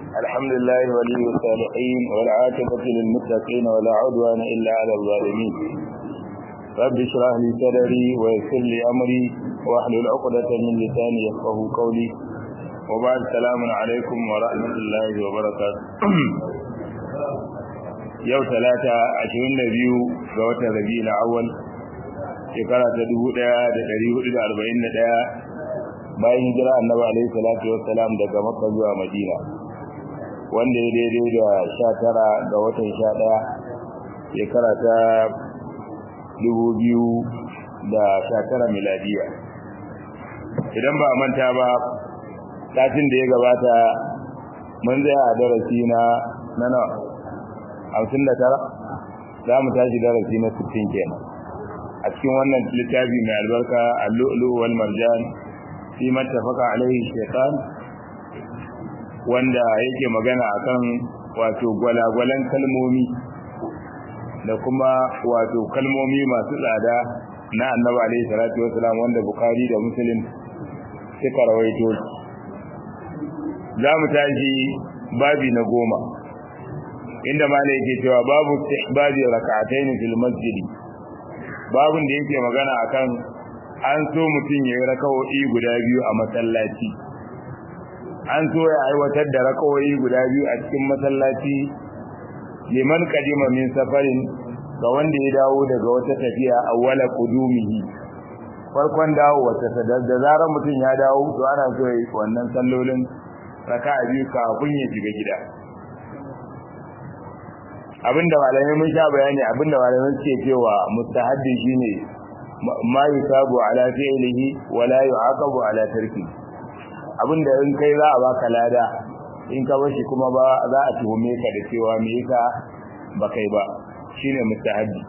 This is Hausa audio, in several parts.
الحمد لله ولي الصالحين والعاقبة للمتقين ولا عدوان إلا على الظالمين رب اشرح لي صدري ويسر لي أمري واحلل عقدة من لساني يفقه قولي وبعد السلام عليكم ورحمة الله وبركاته yau talata ashirin da biyu ga watan rabi'ul awwal shekara ta dubu ɗaya da ɗari hudu da arba'in da ɗaya bayan hijira annabi alaihi salatu wassalam daga makka zuwa madina wanda ya daidai da sha tara ga watan sha ɗaya shekara ta dubu biyu da sha tara miladiya idan ba a manta ba satin da ya gabata mun tsaya a darasi na na nawa hamsin da tara za mu tashi darasi na sittin kenan a cikin wannan littafi mai albarka allu'ulu wal marjan fi mattafaka alaihi shaitan wanda yake magana akan wato gwalagwalan kalmomi da kuma wato kalmomi masu tsada na annabi alaihi salatu wasalam wanda bukari da muslim suka rawaito za mu tashi babi na goma inda malai yake cewa babu istihbabi rak'atayn fil masjid babun da yake magana akan an so mutun yayi rak'o'i guda biyu a masallaci an so ya aiwatar da rak'o'i guda biyu a cikin masallaci liman qadima min safarin ga wanda ya dawo daga wata tafiya awwala qudumihi farkon dawo wata da zarar mutun ya dawo to ana so yayi wannan sallolin raka'a biyu kafin ya shiga gida abinda malamai mun sha bayani abinda malamai suke cewa mustahabbi shine ma yusabu ala fi'lihi wa la yu'aqabu ala tarki abinda in kai za a baka lada in ka bashi kuma ba za a tuhume ka da cewa me yasa ba kai ba shine mustahabbi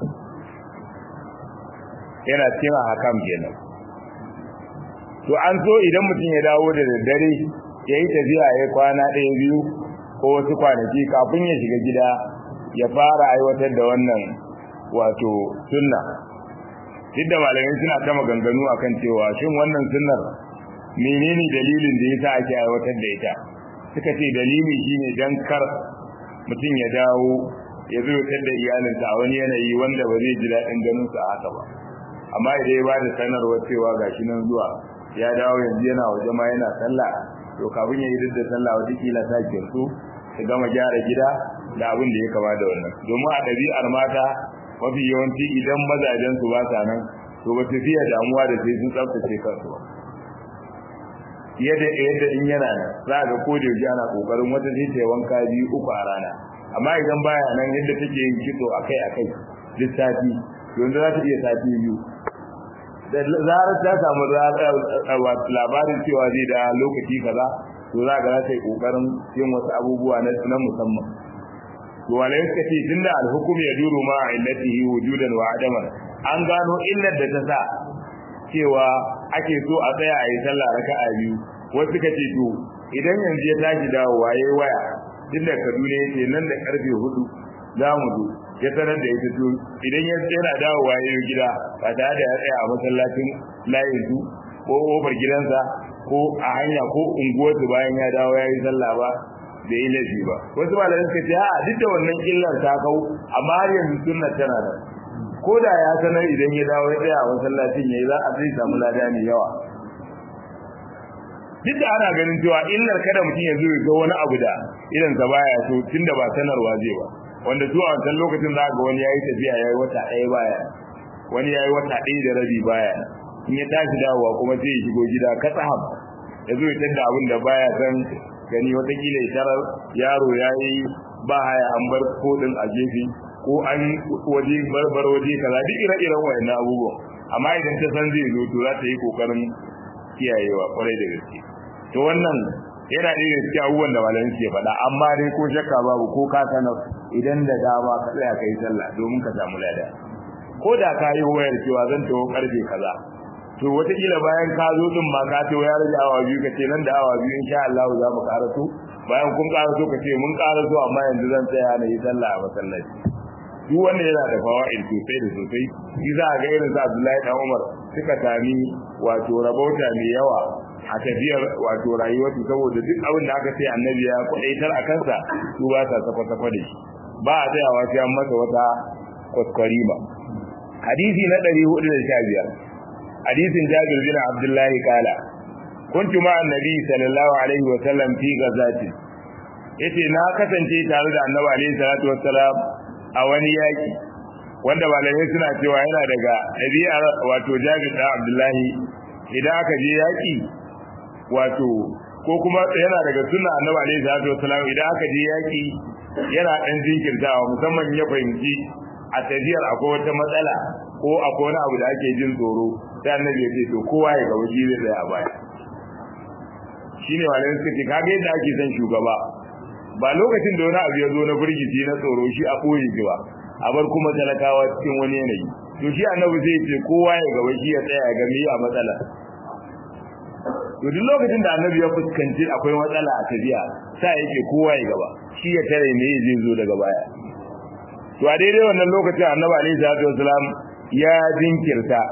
yana cewa hakam kenan to an so idan mutum ya dawo da daddare yayi tafiya ya kwana ɗaya biyu ko wasu kwanaki kafin ya shiga gida ya fara aiwatar da wannan wato sunna duk da malamai suna ta maganganu akan cewa shin wannan sunnar menene dalilin da yasa ake aiwatar da ita suka ce dalili shine dan kar mutum ya dawo ya zo ya da iyalinsa a wani yanayi wanda ba zai ji daɗin ganin sa haka ba amma idan ya bada sanarwa cewa gashi nan zuwa ya dawo yanzu yana waje ma yana sallah to kafin ya yi duk da sallah wata kila ta kirsu su gama gyara gida da abin da ya kama da wannan domin a ɗabi'ar mata mafi yawanci idan mazajen su ba sa nan to ba su fiye damuwa da sai sun tsaftace kansu ba yadda yadda in yana nan za ga ko da yaushe ana kokarin wata sai ta wanka biyu uku a rana amma idan baya nan yadda take yin kitso akai akai duk sati yanzu za ta iya sati biyu da zarar ta samu labarin cewa zai da lokaci kaza to za ga za ta yi kokarin yin wasu abubuwa na musamman to wala yake ce tunda alhukum ya duru ma illatihi wujudan wa adaman an gano illar da ta sa cewa ake so a tsaya a yi sallah raka'a biyu wasu ka ce to idan yanzu ya tashi dawowa yayi waya tunda Kaduna yake nan da karfe hudu za mu zo ya sanar da ita to idan ya yana dawowa yayi gida ba tare da ya tsaya a masallacin layin su ko kofar gidansa ko a hanya ko unguwarsu bayan ya dawo ya yi sallah ba da yi laifi ba wasu malamai suka ce a duk da wannan illar ta kau amma har yanzu sunna tana nan ko da ya sanar idan ya dawo ya tsaya a masallacin yayi za a zai samu lada mai yawa duk da ana ganin cewa illar kada mutum ya zo ya ga wani abu da idan sa baya so tunda ba sanarwa zai ba wanda zuwa wancan lokacin za ga wani yayi tafiya yayi wata ɗaya baya wani yayi wata ɗaya da rabi baya in ya tashi dawowa kuma sai ya shigo gida katsaham ya zo ya tada abin da baya san gani watakila ya tarar yaro ya yi ba haya an bar kodin a gefe ko an waje barbar waje kaza duk ire-iren wayannan abubuwan amma idan ta san zai zo to za ta yi kokarin kiyayewa kwarai da gaske to wannan yana ɗaya da cikin abubuwan da malamin ke faɗa amma dai ko shakka babu ko ka sanar idan da dama ka tsaya ka yi sallah domin ka samu lada ko da ka yi wayar cewa zan tawo karfe kaza to wataƙila bayan ka zo din ma ka to ya rage awa biyu ka ce nan da awa biyu insha Allah za mu karaso bayan kun karaso ka ce mun karaso amma yanzu zan tsaya na yi sallah a masallaci duk wanda yana da fawaid sosai da sosai shi za a ga irin sa Abdullahi dan Umar suka sami wato rabauta mai yawa a tafiyar wato rayuwarsu saboda duk abin da aka ce annabi ya kwadaitar a kansa su ba sa safa-safa da shi ba a tsayawa sai an masa wata kwaskwari ba hadisi na 415 hadisin jabir bin abdullahi kala kuntu ma annabi sallallahu alaihi wa sallam fi gazati yace na kasance tare da annabi alaihi salatu wassalam a wani yaki wanda malamai suna cewa yana daga ɗabi'ar wato jabir da abdullahi idan aka je yaki wato ko kuma yana daga sunna annabi alaihi salatu wassalam idan aka je yaki yana dan jinkirtawa musamman ya fahimci a tafiyar akwai wata matsala ko akwai wani abu da ake jin tsoro sai annabi ya ce to kowa ya gaba shi zai a baya shine malamai suka ce kaga yadda ake son shugaba ba lokacin da wani abu ya zo na burgici na tsoro shi a koyi shi ba a bar kuma talakawa cikin wani yanayi to shi annabi zai ce kowa ya gaba shi ya tsaya ga me a matsala to duk lokacin da annabi ya fuskanci akwai matsala a tafiya sai yake kowa ya gaba shi ya tare me zai zo daga baya to a daidai wannan lokacin annabi alaihi salatu wasalam ya jinkirta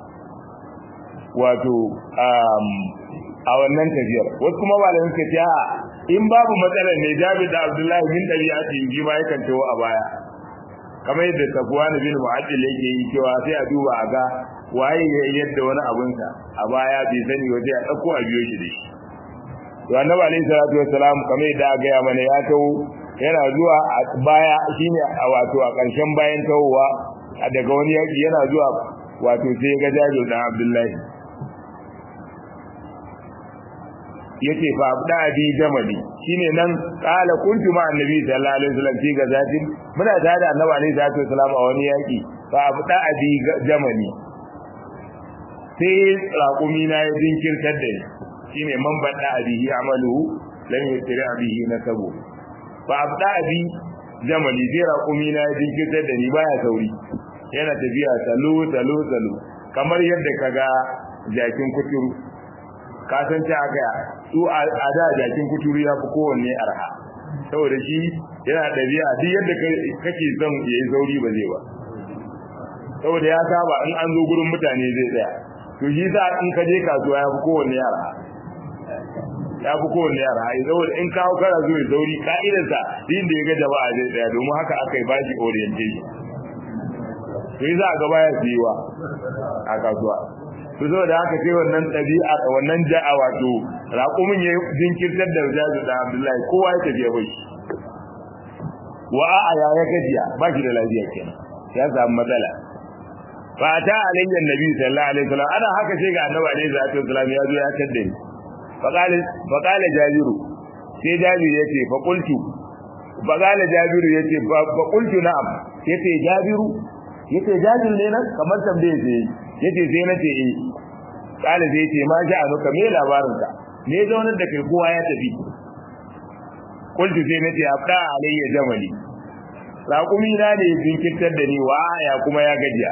wato a wannan tafiyar wasu kuma malamin suka ce a in babu matsalar ne Jabir da Abdullahi bin Dabi'ati ji ma yakan tawo a baya kamar yadda Safwan bin Mu'addil yake yi cewa sai a duba a ga waye ya yadda wani abun sa a baya bai sani waje a dauko a biyo shi da shi to Annabi alaihi salatu wassalam kamar yadda ga ya mana ya tawo yana zuwa a baya shine a wato a ƙarshen bayan tawowa daga wani yaki yana zuwa wato sai ya ga Jabir da Abdullahi yace fa abda bi jamali shine nan qala kuntu ma annabi sallallahu alaihi wasallam fi gazatin muna tare da annabi alaihi salatu wasallam a wani yaki fa abda bi jamali sai raqumi na ya jinkirtar da ni shine man bada bihi amaluhu lam yusri bihi nasabu fa abda bi jamali sai raqumi na ya jinkirtar da ni baya sauri yana tafiya salo salo salo kamar yadda kaga jakin kuturu ka san ta aka su a da jakin kuturu ya fi kowanne arha saboda shi yana ɗabi'a duk yadda kake son ya yi sauri ba zai ba saboda ya saba in an zo gurin mutane zai tsaya to shi sa in ka je kasuwa ya fi kowanne arha ya fi kowanne arha saboda in kawo kana zo ya sauri ka'idarsa din da ya ga jama'a zai tsaya domin haka aka yi bashi orientation to yi za a gaba ya siyewa a kasuwa su zo da haka sai wannan ɗabi'a wannan ja'a wato raƙumin ya jinkirtar da jazu da abdullahi kowa ya tafiya bai wa a'a ya ya gajiya ba shi da lafiya kenan ya samu matsala fa ta alayya nabi sallallahu alaihi wasallam ana haka sai ga annabi alaihi salatu wasallam ya zo ya tadda ni fa qala fa qala jabiru sai jabiru yace fa qultu fa qala jabiru yace fa qultu na'am yace jabiru yace jabiru ne nan kamar tambaye sai yace sai nace eh kala sai yace ma ja anuka me labarin ka me zaunar da kai kowa ya tafi kullu sai nace abda alayya jamali raqumi na ne jinkirtar da ni wa ya kuma ya gajiya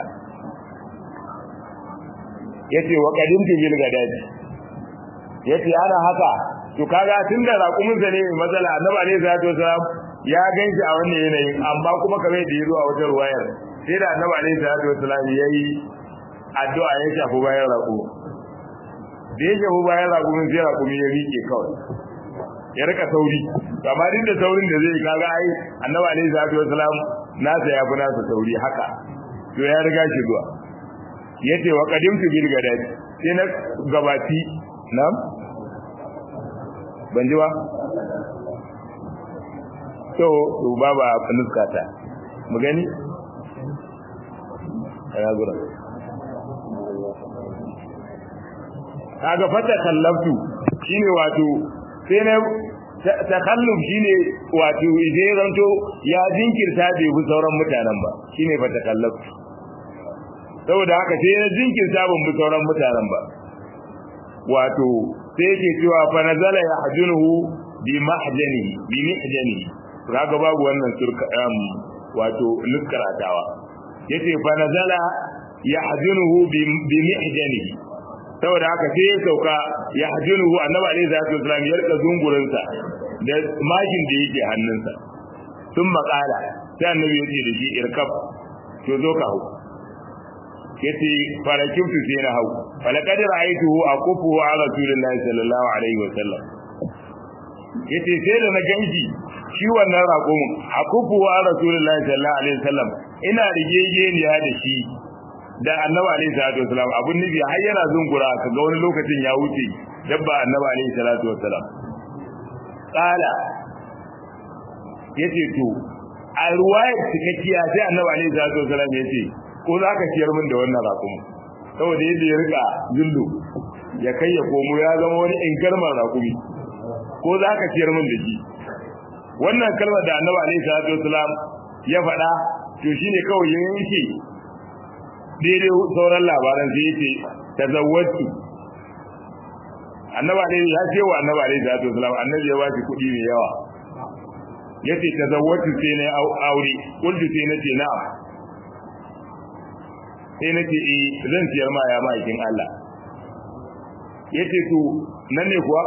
yace wa qadimtu bil gadati yace ana haka to kaga tunda raqumin sa ne matsala annabi alayhi salatu wasalam ya ganshi a wannan yanayin amma kuma kamar da yazo a wata ruwayar sai da annabi alayhi salatu wasalam yayi addu'a ya shafi bayan raƙo da ya shafi bayan raƙo min sai raƙo ya rike kawai ya rika sauri amma duk da saurin da zai kaga ai annabi alaihi salatu wasalam nasa ya fi nasa sauri haka to ya riga shi zuwa yace wa qadimtu bil gadati sai na gabati nam ban ji ba to to baba nuskata mu gani ya gura kaga fata kallaftu shine wato sai na takalluf shine wato idan zanto ya jinkirta bai bi sauran mutanen ba shine fata kallaftu saboda haka sai na jinkirta ban bi sauran mutanen ba wato sai yake cewa fa nazala yahjunuhu bi mahjanihi bi mihjanihi kaga babu wannan surka wato nuskaratawa yace fa nazala yahjunuhu bi mihjanihi saboda haka sai ya sauka ya hajjunuhu annabi alaihi salatu wasallam ya rika zungurinsa da makin da yake hannunsa sun makala sai annabi ya ce da shi irkab to zo ka hau yace farakin su sai na hau falaqad ra'aytuhu aqufu ala rasulillahi sallallahu alaihi wa sallam yace sai da na ganji shi wannan raƙumin aqufu ala rasulillahi sallallahu alaihi wa sallam ina rigegeniya da shi da annabi alaihi salatu wasalam abun nufi har yana zungura ka ga wani lokacin ya wuce dabba annabi alaihi salatu wasalam qala yace to a ruwayar cikakkiya sai annabi alaihi salatu wasalam yace ko za ka ciyar min da wannan raƙumi saboda yadda ya rika zullu ya kai ya komo ya zama wani inkarman raƙumi ko za ka ciyar min da shi wannan kalmar da annabi alaihi salatu wasalam ya faɗa to shine kawai ya yanke daidai sauran labaran sai yace tazawwatu annabi alaihi ya ce wa annabi alaihi salatu wasalam annabi ya ba shi kuɗi mai yawa yace tazawwatu sai na aure kullu sai nace na'am sai nace eh zan ciyar ma ya ma'aikin Allah yace to nan ne kuwa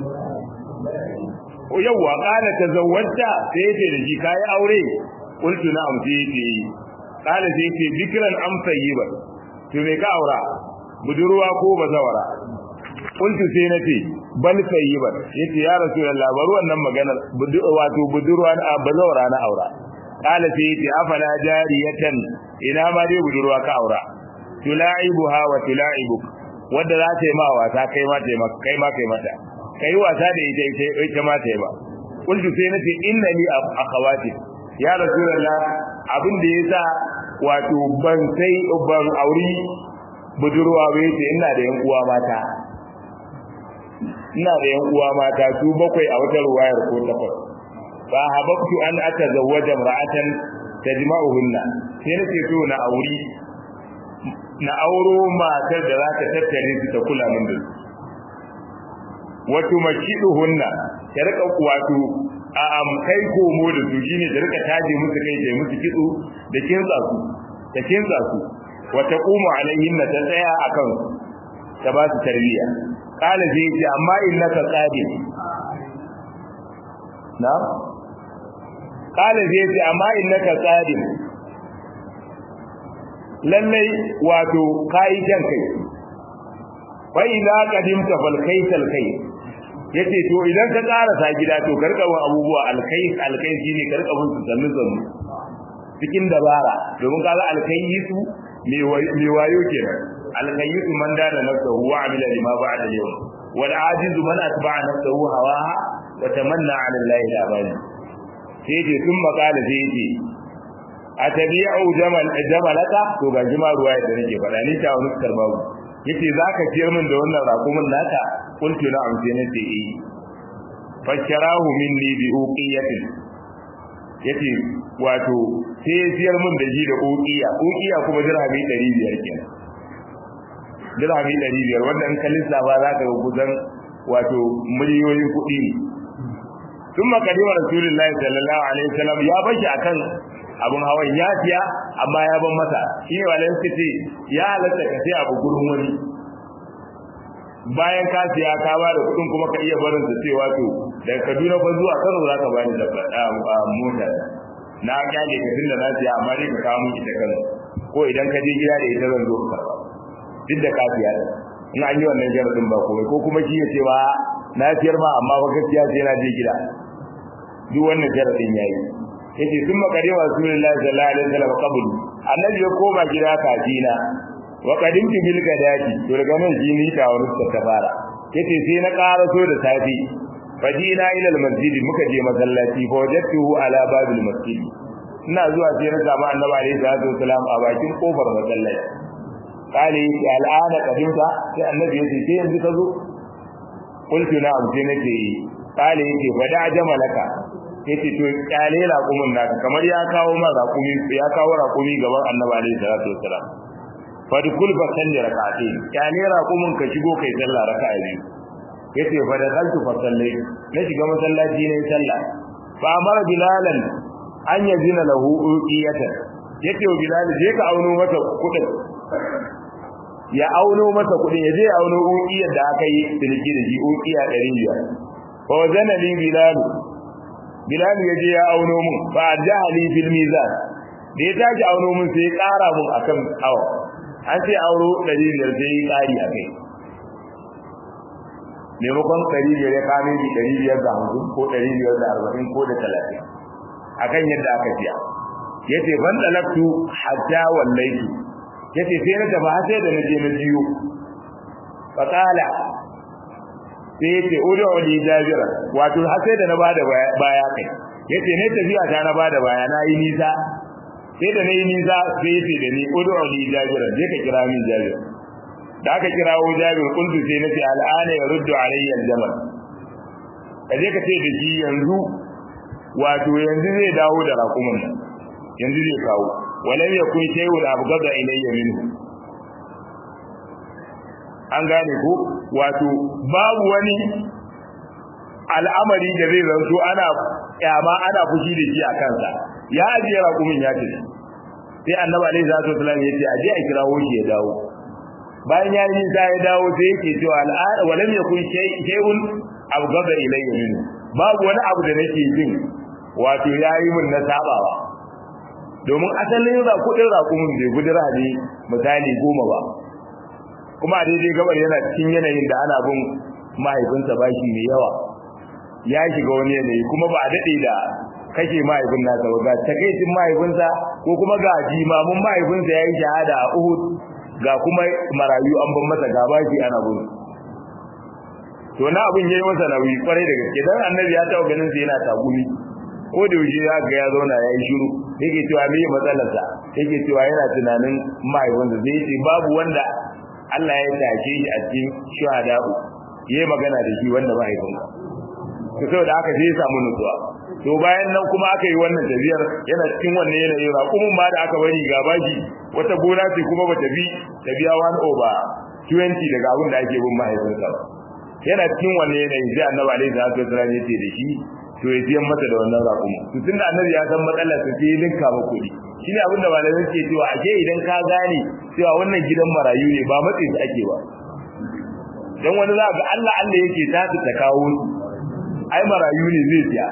o yawa kana tazawwata sai yace da shi kai aure kullu na'am sai yace kana sai yace dikran am tayyiba to me ka aura budurwa ko bazawara kuntu sai nace bal sayyiban yace ya rasulullah bari wannan maganar wato budurwa na bazawara na aura kala sai yace afala jariyatan ina ma dai budurwa ka aura tulaibuha wa tulaibuk wanda za ta yi ma wasa kai ma ta yi maka kai ma kai mata kai wasa da ita ita ita ma ta yi ba kuntu sai nace inna li akhawati ya rasulullah abin da yasa wato ban sai ban auri budurwa bai ce ina da yan uwa mata ina da yan uwa mata su bakwai a wata ruwayar ko takwas fa hababtu an atazawwaja imra'atan tajma'uhunna sai nake so na auri na auro matar da za ta tattare su ta kula min da su wato mashiduhunna ta rika wato a am kai komo da su shine ta rika taje musu kai ta musu kitso da kinsa su ta kinsa su wa taqumu alaihinna ta tsaya akan ta ba su tarbiyya kala zai ce amma innaka qadim na kala zai ce amma innaka qadim lallai wato kai jan kai fa idza qadimta fal kaysal kai yace to idan ka karasa gida to karka wa abubuwa alkai alkai shine karka mun su sannu sannu cikin dabara domin kaga alkai su me wayo kenan alkayyisu man dana nafsahu wa amila lima ba'da al-yawm wal ajizu man atba'a nafsahu hawaha wa tamanna 'ala Allah al-abadi sai ce sun makala sai ce atabi'u jamal jamalaka to ga jima ruwa da nake faɗa ni ta wani karba yace zaka ciyar min da wannan rakumin naka kuntu na amse ne ce eh fasharahu minni bi uqiyatin yace wato sai ya ciyar min da shi da uqiya uqiya kuma dirhami 500 kenan dirhami 500 wanda in ka lissafa za ka ga kusan wato miliyoyin kuɗi ne ثم قدم رسول الله صلى الله عليه وسلم ya bashi akan abun hawan ya siya amma ya ban masa shine walai suka ce ya halatta ka sai abu gurin wani bayan ka siya ka ba da kudin kuma ka iya barin su cewa to daga Kaduna fa zuwa Kano za ka bani da mota na kyale ka tunda na siya amma dai ka kawo mun ita Kano ko idan ka je gida da ita zan zo ka duk da ka siya in an yi wannan jaradin ba komai ko kuma shi ya ce ba na siyar ma amma ba gaskiya sai na je gida duk wannan jaradin yayi yace sun makare wa rasulullahi sallallahu alaihi wasallam qabl annabi ya koma gida kafina wa qadimtu bil gadati to daga nan shi ni ta wurin ta fara yace sai na karaso da safi fajina ila al masjid muka je masallaci fa wajadtuhu ala babil masjid ina zuwa sai na samu annabi alaihi salatu wasallam a bakin kofar masallaci kale ya al'ana qadimta sai annabi yace sai yanzu ka zo qultu na'am sai nace kale yace wada jamalaka yace to kyale raƙumin naka kamar ya kawo ma raƙumi ya kawo raƙumi gaban annabi alaihi salatu wasalam fa dukul fa salli rak'atayn kyale raƙumin ka shigo kai sallah raka'a biyu yace fa da kaltu fa sallai na shiga masallaci ne sallah fa amara bilalan an yazina lahu uqiyatan yace wa bilal je ka auno masa kudin ya auno masa kudin ya je ya auno uqiyar da aka yi tilki da shi uqiya 500 fa wazana li bilal Bilal ya je ya auno mun fa jahali fil mizan da ya tashi auno mun sai ya ƙara mun akan awa an ce auro ɗari biyar sai yi ƙari a kai maimakon ɗari biyar ya kame bi ɗari biyar da hamsin ko ɗari biyar da arba'in ko da talatin a kan yadda aka siya ya ce ban ɗalaktu hatta wallaitu ya ce sai na tafi har sai da na je na jiyo faƙala sai ya ce udu uli jabira wato har sai da na bada baya kai ya ce ne tafiya ta na bada baya na yi nisa sai da na yi nisa sai ya ce da ni udu uli jabira je ka kira min jabir da aka kirawo jabir kuntu sai na ce al'ana ya ruddu alayya aljamal ka je ka ce da shi yanzu wato yanzu zai dawo da raƙumin nan yanzu zai kawo walam yakun shay'un abghada ilayya minhu an gane ko wato babu wani al'amari da zai zanto ana kyama ana fushi da shi a kansa ya ajiye raƙumin ya tafi sai annabi alaihi salatu wasallam ya ce aje a kirawo shi ya dawo bayan ya yi sa ya dawo sai yake cewa al'ada walam yakun shay'un abghada ilayya minhu babu wani abu da nake jin wato yayi mun na sabawa domin asalin ra kudin raƙumin bai gudura ne misali goma ba kuma a daidai gabar yana cikin yanayin da ana bin mahaifinsa bashi mai yawa ya shiga wani yanayi kuma ba a daɗe da kashe mahaifin nasa ba ga takaicin mahaifinsa ko kuma ga jimamin mahaifinsa ya yi shahada a uhud ga kuma marayu an ban masa ga bashi ana bin to na abin yayi masa nauyi kwarai da gaske dan annabi ya taɓa ganin sa yana tagumi ko da yaushe ya ga ya zauna ya yi shiru yake cewa me matsalarsa yake cewa yana tunanin mahaifinsa zai ce babu wanda Allah ya tashe shi a cikin shuhada'u yayi magana da shi wanda mahaifin to saboda haka sai ya samu nutsuwa to bayan nan kuma aka yi wannan tafiyar yana cikin wannan yanayin raƙumin ma da aka bari ga bashi wata gona ce kuma ba ta bi ta biya one over 20 daga abin da ake bin mahaifinsa ba yana cikin wannan yanayin sai annabi alaihi salatu wasallam ya ce da shi to ya siyan masa da wannan raƙumin to tunda annabi ya san matsalar sa sai ya linka ma kuɗi shine abin da malamai suke cewa ake idan ka gane cewa wannan gidan marayu ne ba matsayi su ake ba dan wani za ga Allah Allah yake ta ta kawo su ai marayu ne zai siya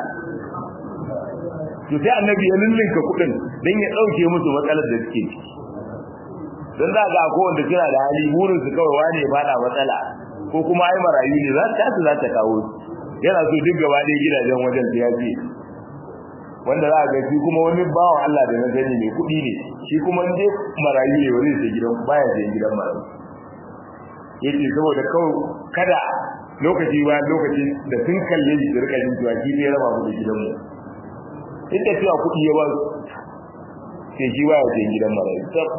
to sai annabi ya lullunka kuɗin dan ya dauke musu matsalar da suke ciki dan za ga ko wanda kira da hali burin su kawai wane ya fada matsala ko kuma ai marayu ne za ta za ta kawo su yana so duk gaba ɗaya gidajen wajen su ya ce wanda za a ga shi kuma wani bawan Allah da na sani mai kuɗi ne shi kuma in dai marayu ne wani sai gidan baya sai gidan marayu yace saboda kawai kada lokaci ba lokaci da sun kalle shi da rika jin cewa shi ne raba mu da gidan mu inda cewa kuɗi ya ba sai shi baya sai gidan marayu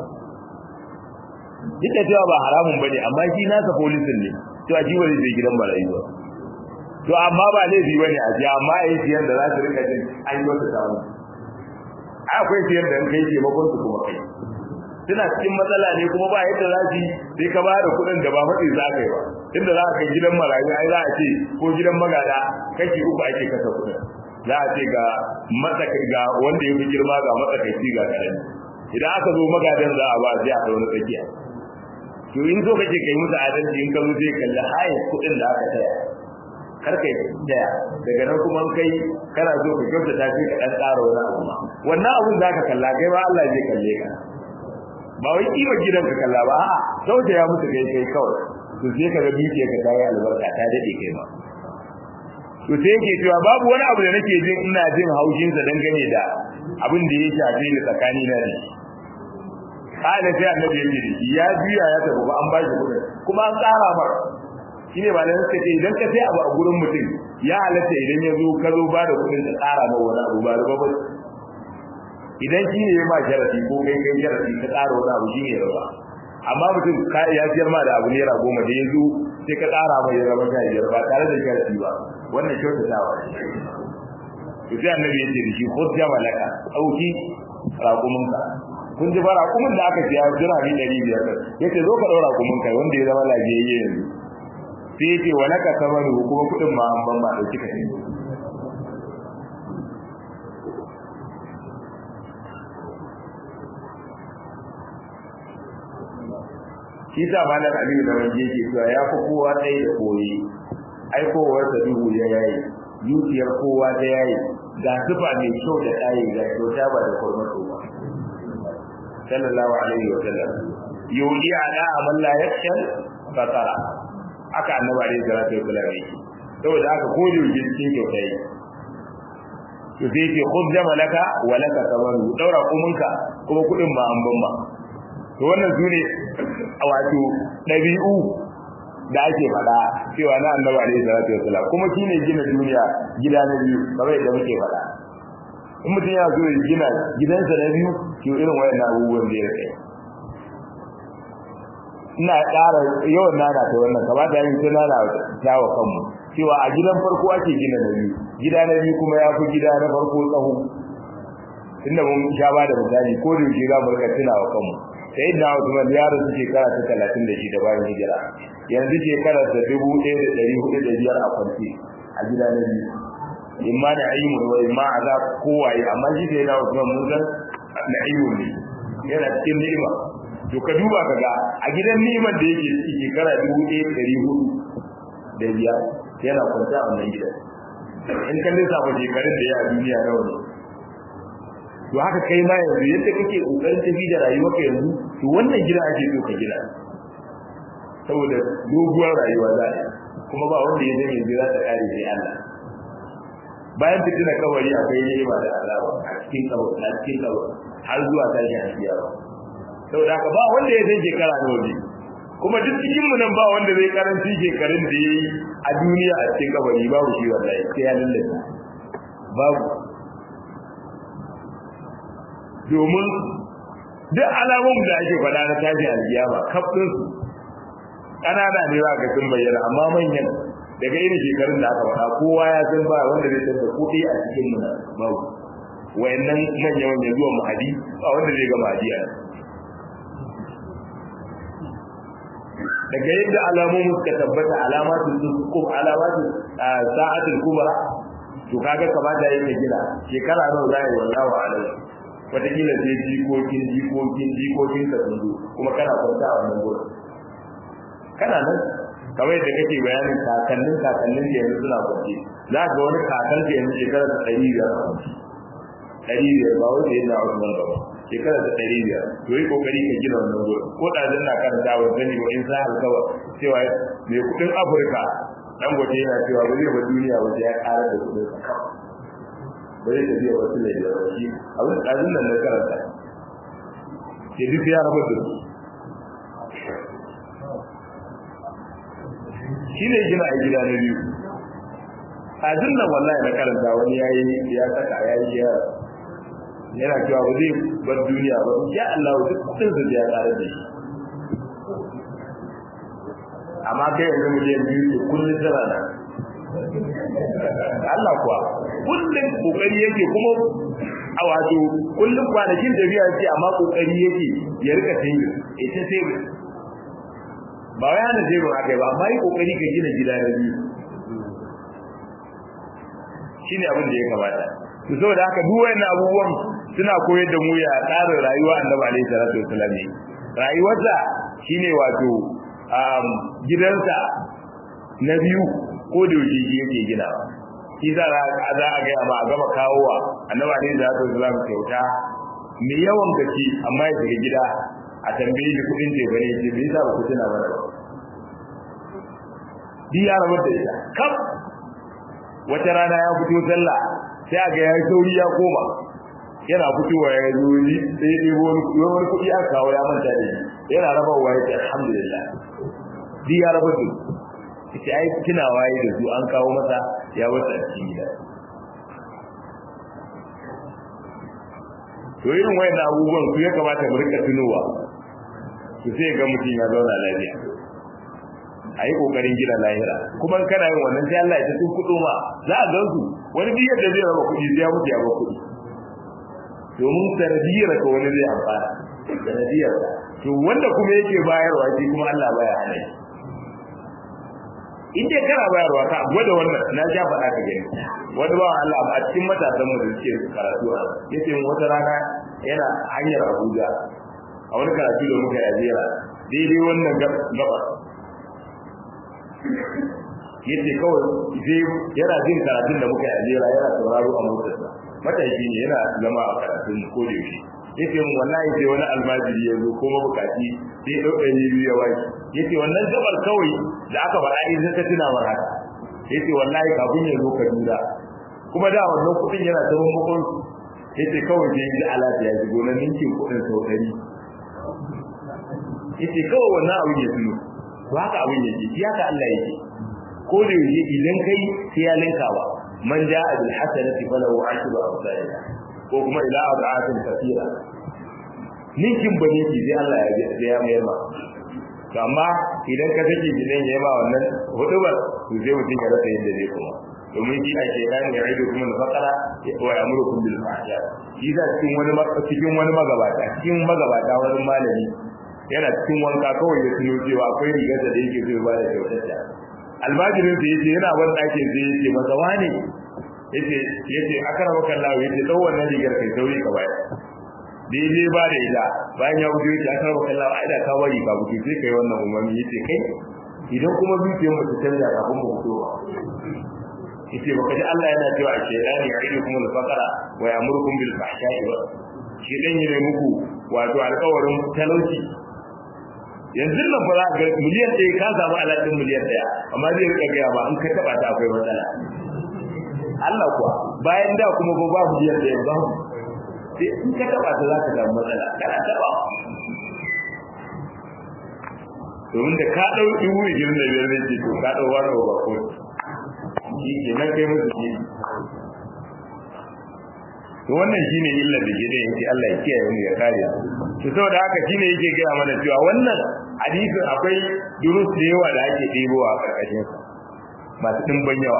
duk da cewa ba haramun bane amma shi nasa polisin ne cewa shi ba zai sai gidan marayu ba to amma ba laifi bane a ji amma a yi siyan da za su rika jin an yi wata samu akwai siyan da kai ke makon su kuma kai suna cikin matsala ne kuma ba yadda za su sai ka bada kuɗin da ba matsi za ka yi ba inda za ka kai gidan marayu ai za a ce ko gidan magada kashi uku ake kasa kuɗin za a ce ga matsakai ga wanda ya fi girma ga matsakaici ga karami idan aka zo magadan za a ba sai a wani tsakiya to in zo kake kai musu adalci in ka zo sai kalli hayin kuɗin da aka taya karka daya daga nan kuma kai kana so ka kyauta ta fi ka dan tsara wani abu ma wannan abun zaka kalla kai ma Allah zai kalle ka ba wai kima gidan ka kalla ba a'a sauta ya mutu kai kai kawai to sai ka ga duke ka tayi albarka ta dade kai ma to sai yake cewa babu wani abu da nake jin ina jin haushin sa dangane da abin da ya shafe ni tsakani na da shi kada sai annabi ya ce ya juya ya tafi ba an ba shi kudin kuma an tsara mar shine ba nan suka ce idan ka sai abu a gurin mutum ya halatta idan ya zo ka zo ba da kuɗin da tsara ma wani abu ba da ba idan shi ne ma sharafi ko kai kai sharafi ka tsara wani abu shi ne raba amma mutum ka ya siyar ma da abu naira goma da ya zo sai ka tsara mai raba ta biyar ba tare da sharafi ba wannan kyautatawa ne to sai annabi ya ce da shi khudh jamalaka dauki raƙuminka kun ji fara raƙumin da aka siya dirhami ɗari biyar yace zo ka ɗaura raƙuminka wanda ya zama lafiyayye yanzu sai yake wa laka samaru kuma kudin ma an ban ma dauki ka ne shi sa malam aliyu da wanje ke cewa ya fi kowa ɗaya da koyi aikowarsa duhu ya yayi zuciyar kowa ta yayi ga sufa mai kyau da ɗaye ga kyauta ba da kwarmato ba sallallahu alaihi wa sallam yuli ala amal la yakshal fatara aka annabi alaihi salatu wasallam yake saboda haka ko da yake cikin kyautai to sai ce khudh jamalaka wa laka sabaru daura kuminka kuma kudin ba an ban ba to wannan sune wato dabi'u da ake faɗa cewa na annabi alaihi salatu wasallam kuma shine gina duniya gida na biyu kamar yadda muke faɗa in mutum ya so ya gina gidansa na biyu to irin wayannan abubuwan da ya kai ina ƙara yawan nana ta wannan kamata yin sai nana ta wa kanmu cewa a gidan farko ake gina na biyu gida na biyu kuma ya fi gida na farko tsaho inda mun sha ba da misali ko da yake za mu rika tuna wa kanmu sai da Usman ya rasu shekara ta talatin da shi da bayan hijira yanzu shekara ta dubu ɗaya da ɗari hudu da biyar a kwance a gida na biyu imma da ayyimu wa imma azab kowaye amma shi sai da Usman mun san na ayyimu ne yana cikin ni'ima to ka duba ka ga a gidan ni'imar da yake ciki shekara dubu ɗaya da ɗari hudu da biyar yana kwance a wannan gidan in kan lissafa shekarun da ya a duniya nawa ne to haka kai ma yanzu yadda kake kokarin tafi da rayuwarka yanzu to wannan gida ake so ka gina saboda doguwar rayuwa za a kuma ba wanda ya zai yanzu za ta kare sai Allah bayan fitina kawari akwai ni'ima da azaba a cikin kawari a cikin kawari har zuwa tashin alkiyama saboda haka ba wanda ya zai shekara nawa ne kuma duk cikin mu nan ba wanda zai karanci shekarun da yayi a duniya a cikin kabari babu shi wallahi sai ya lallace babu domin duk alamun da ake faɗa na tashi alkiyama kafin su ƙanana ne za ka sun bayyana amma manyan daga irin shekarun da aka faɗa kowa ya san ba wanda zai san da kuɗi a cikin mu babu wayannan manya manya zuwa mahadi ba wanda zai ga mahadi a daga yadda alamomin suka tabbata alamatul kum alamatul sa'atul kubra to kaga kamata yake gida shekara nawa zai wallahi alam wataƙila sai jikokin jikokin jikokin ka sun zo kuma kana kwanta a wannan gurin kana nan kamar yadda kake bayanin kakannin kakannin da yanzu suna kwanci za ka ga wani kakan da yanzu shekara ta ɗari biyar a kwanci ɗari biyar ba wanda yana Usman ba shekara ta ɗari biyar to yi kokari ka gina wannan gurin ko ɗazin na karanta wa sani ba in sa alkawa cewa mai kuɗin Afirka dan gote yana cewa ba zai ba duniya wajen ya ƙara da kuɗin sa kawai ba zai tafiya wasu ne da shi abin ɗazin nan na karanta ke duk ya rabu da su shi ne gina a gida na biyu ɗazin nan wallahi na karanta wani ya yi ya saka ya yi ya yana cewa ba zai bar duniya ba ya Allah duk kudin sa ya ƙara da shi amma kai yanzu miliyan biyu ce kullum tana nan Allah kuwa kullum kokari yake kuma a wato kullum kwanakin tafiya ce amma kokari yake ya rika tayi ita sai ba wai hana zai ba kai ba amma yi kokari ka gina gida na biyu shine abin da ya kamata to saboda haka duk wayannan abubuwan suna koyar da mu ya tsarin rayuwa annabi alaihi salatu wasallam ne rayuwarsa shine wato gidansa na biyu ko da yake shi yake ginawa shi za a za a gaya ba a gama kawowa annabi alaihi salatu wasallam kyauta mai yawan gaske amma ya shiga gida a tambaye shi kudin tefa ne ce bai sa ba ku tuna mana ba di ya rabar da ita kaf wata rana ya fito sallah sai a ga ya sauri ya koma yana fitowa ya zo ni sai ya ɗebo wani kuɗi aka kawo ya manta da shi yana rabawa ya ce alhamdulillah di ya rabar da ita ai tunawa yi da su an kawo masa ya wata a cikin gida to irin wayan abubuwan su ya kamata mu rika tunowa su sai ga mutum ya zauna lafiya a yi kokarin gina lahira kuma kana yin wannan sai Allah ya tun kudo ma za a gansu wani biyar da zai raba kuɗi sai ya mutu ya ba kuɗi domin sanadiyar ka wani zai amfana sanadiyar to wanda kuma yake bayarwa shi kuma Allah baya hana shi in dai kana bayarwa ka gwada wannan na ja faɗa ka gani wani ba Allah a cikin matasan mu da suke karatu a yace wata rana yana hanyar Abuja a wani karatu da muka yi jera daidai wannan gaba yace kawai sai yana jin karatun da muka yi jera yana sauraro a motarsa matashi ne yana zama a karatun ko da yaushe yace mun wallahi sai wani almajiri ya zo ko mabukaci sai ya dauka ni biyu ya waki yace wannan gabar kawai da aka fara in sai ka tuna mar haka yace wallahi kafin ya zo Kaduna kuma da wannan kudin yana ta makon yace kawai sai ji alaji ya shigo na ninkin kudin sau ɗari yace kawai wannan abin ya tuno to haka abin yake shi haka Allah yake ko da yake idan kai sai ya linka ba man ja'a bil hasanati falahu ashru amsalha ko kuma ila ad'atin kathira ninkin bane ki sai Allah ya ya mayar ma to amma idan ka take gidan ya ba wannan hudubar to sai mutum ya rasa yadda zai kuma domin shi a shaitan ya aido kuma da fakara wa yamurukum bil fahsha shi da cikin wani cikin wani magabata cikin magabata wani malami yana cikin wanka kawai ya tuno cewa akwai rigar da yake zai ba da kyautar ta almajirin sa yace yana ban ɗakin sai yace masa wani yace yace akara maka Allah yace dau wannan rigar kai sauri ka bayar daidai ba da ita bayan ya gudu yace akara maka Allah ai da ka bari ka gudu sai kai wannan umarni yace kai idan kuma zuciyar mu ta canza kafin mu fito yace baka ji Allah yana cewa a shaytani ya'idukum al-faqra wa ya'murukum bil fahsha'i wa shi dan yi muku wato alƙawarin talauci yanzu nan ba za ga miliyan ɗaya ka samu alaƙin miliyan ɗaya amma zai rika gaya ba in ka taɓa ta akwai matsala Allah kuwa bayan da kuma ba ba miliyan ɗaya ba sai in ka taɓa ta za ka samu matsala kana taɓa domin da ka ɗau dubu ishirin da biyar zai ce to ka ɗau wani ba ko shi ke nan kai musu shi to wannan shine illar da ke da yake Allah ya kiyaye mu ya kare to saboda haka shine yake gaya mana cewa wannan hadisin akwai durus da yawa da ake ɗebowa a karkashin sa masu dimbin yawa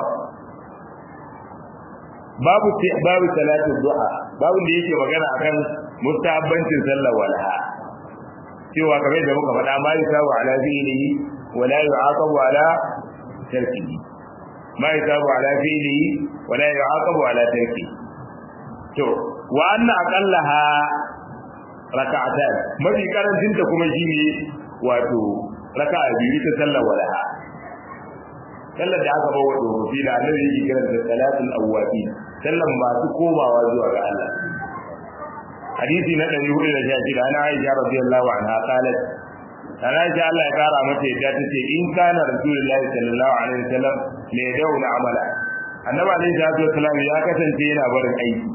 babu babu salatu duha babu da yake magana akan mustahabbancin sallar walha cewa kamar da muka faɗa ma yusabu ala fi'lihi wa la yu'aqabu ala tarkihi ma yusabu ala fi'lihi wa la yu'aqabu ala tarkihi to wa anna aqallaha raka'atan mafi karancin ta kuma shine wato raka'a biyu ta sallar walaha sallar da aka bawa da hofi da annabi yake kiran da salatul awwabi sallan masu komawa zuwa ga Allah hadisi na 416 ana Aisha radiyallahu anha qalat ana Aisha Allah ya kara mata yadda tace in kana rasulullahi sallallahu alaihi wasallam ne dauna amala annabi alaihi wasallam ya kasance yana barin aiki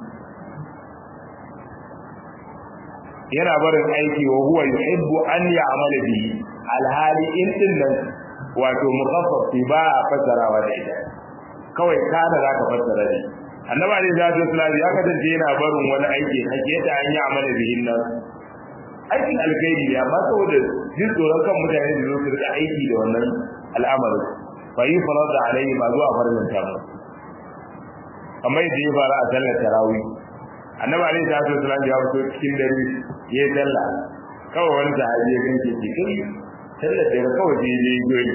yana barin aiki wa huwa yuhibbu an ya'mala bihi alhali in din nan wato mukhaffaf ba a fassarawa da ita kawai kana za ka fassara ne annabi alaihi salatu wasallam ya kasance yana barin wani aiki hake ta an ya'mala bihi nan aikin alkhairi ne amma saboda jin tsoron kan mutane da su rika aiki da wannan al'amarin fa yi farada alaihi ma zuwa farzan ta mu kamar yadda ya fara a sallar tarawih annabi alaihi salatu wasallam ya fito cikin dare ya sallah kawai wani sahabi ya ganke shi kai sallar da kawai je je goyi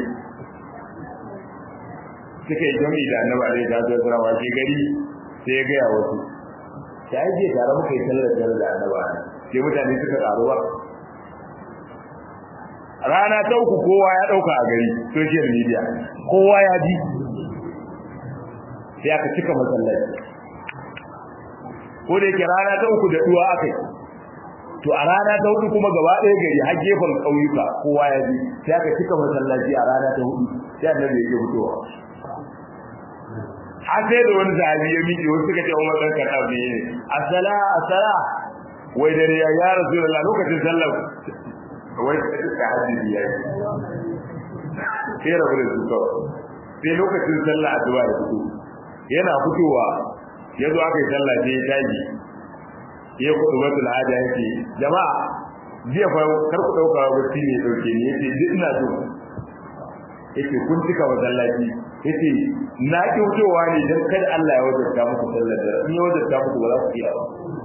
suka yi jami da annabi alaihi salatu wasallam wa ke gari sai ya gaya wasu sai je tare muka yi sallar da da annabi sai mutane suka karu ba rana ta uku kowa ya dauka a gari social media kowa ya ji sai aka cika masallaci ko da yake rana ta uku da duwa akai to a rana ta hudu kuma gaba ɗaya gari har gefen ƙauyuka kowa ya ji sai aka cika masallaci a rana ta hudu sai annabi ya fitowa har sai da wani zahabi ya miƙe wasu suka ce Umar dan Khattab ne asala asala wai dare ya ya Rasulullah lokacin sallah wai ka hadisi ya sai rabu da su kawai sai lokacin sallah addu'a ya fito yana fitowa ya zo aka yi sallah sai ya tashi ya kudu wata al'ada yake jama'a jiya fa kar ku dauka wacce ne dauke ni yace duk ina so yace kun cika masallaci yace na ki wucewa ne dan kada Allah ya wajabta muku sallar da in ya wajabta muku ba za ku iya ba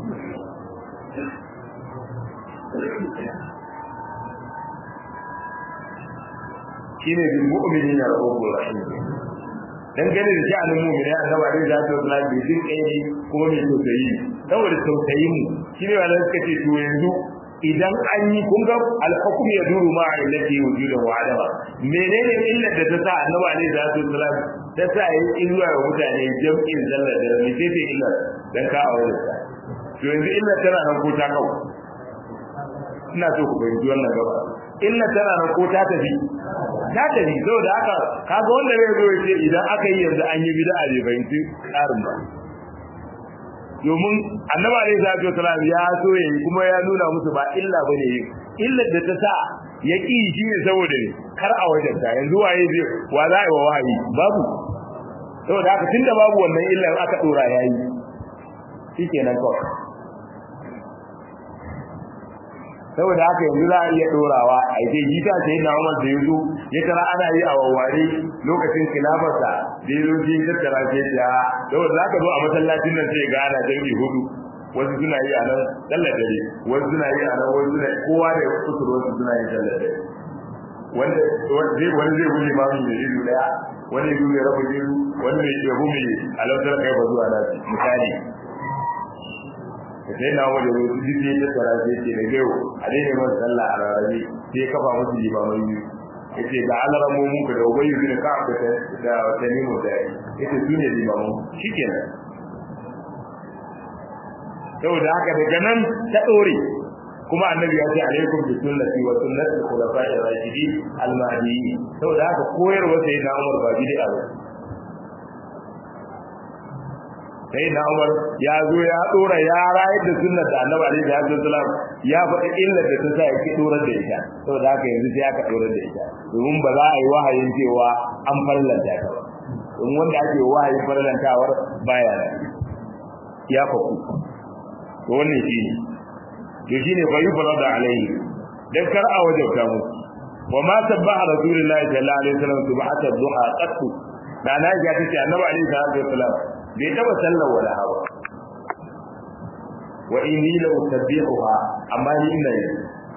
shine bil mu'minina rahmatur rahim dan gane da sha'anin mu'mini annabi alaihi salatu wasallam bai din kai ne kuma mai tausayi saboda tausayin mu shine wanda suka ce to yanzu idan an yi kun ga al-hukm ya duru ma illati wujuda wa adama menene illar da ta sa annabi alaihi salatu wasallam ta sa yi illa wa mutane jam'in zallar da ne sai sai illar dan ka aure ta to yanzu illar tana nan ko ta kawo ina so ku fahimci wannan gaba illa tana nan ko ta tafi ta tafi saboda haka kaga wanda zai zo yace idan aka yi yanzu an yi bid'a bai fahimci tsarin ba domin annabi alaihi salatu wasalam ya so yayi kuma ya nuna musu ba illa bane yi illar da ta sa ya ki shi ne saboda ne kar a wajen ta yanzu waye zai wa za a yi wa wahayi babu saboda haka tunda babu wannan illar aka dora yayi shikenan kawai saboda haka yanzu za a iya dorawa a ita gita sai na Umar da yazo ya tara ana yi a wawware lokacin khilafarsa da yazo ji tattara ce ta saboda zaka zo a masallacin nan sai ga ana dangi hudu wasu suna yi a nan sallar dare wasu suna yi a nan wasu suna kowa da kusur wasu suna yi sallar dare wanda zai wani zai guje ma mai ido daya wani zai ya rabu ido wani mai ya gumi alautar kai ba zuwa nasi misali sai na wajen wasu duk ya tattara sai ce da gaiwo a daina masa sallah a rarrabe sai kafa musu limamai biyu ya ce ga alaramu muka da ubayi bin ka da wata nemo da ya ce su ne limamu shi kenan saboda haka daga nan ta ɗore kuma annabi ya ce alaikum bi sunnati wa sunnati al-khulafa'i ar-rashidin al-mahdiyyin saboda haka koyarwa sai na Umar ba bid'a ba sai na Umar ya zo ya dora ya rayar da sunnar da Annabi alaihi salatu wasallam ya faɗi illar da ta sa ya ki dorar da ita saboda haka yanzu sai aka dorar da ita domin ba za a yi wahayin cewa an farlanta ta ba domin wanda ake wahayin farlantawar baya nan ya faku to wannan shine to shine fa yufrada alaihi dan kar a wajabta mu wa ma sabbaha rasulullahi sallallahu alaihi wasallam subhata duha qattu da na ga tace annabi alaihi salatu wasallam bai taba sallar wala hawa wa inni la usabbihuha amma ni ina yi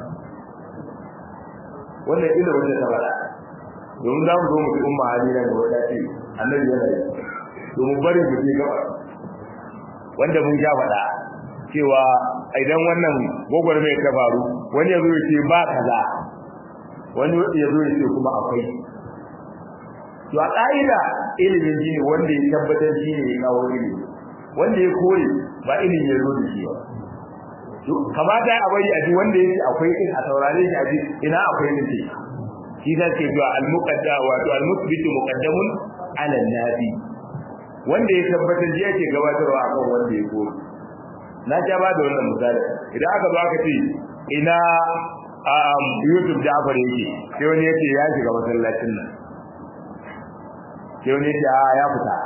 wannan ila wanda ta bada domin za mu zo mu umma halina da wata ce annabi yana yi domin bari mu je gaba wanda mun ja faɗa cewa idan wannan gwagwarmai ta faru wani ya zo ya ce ba kaza wani ya zo ya ce kuma akwai to a ƙa'ida ilimin shi ne wanda ya tabbatar shi ne ya kawo ilimi wanda ya kore ba ilimin ya zo da shi ba kamata a bari a ji wanda ya ce akwai din a saurare shi a ji ina akwai din ce shi ta ce zuwa al-muqadda wato al-musbitu muqaddamun ala nabi wanda ya tabbatar shi yake gabatarwa akan wanda ya kore na ja ba da wannan misali idan aka zo aka ce ina Yusuf Ja'far yake sai wani yace ya shiga masallacin nan sai wani yace a ya fita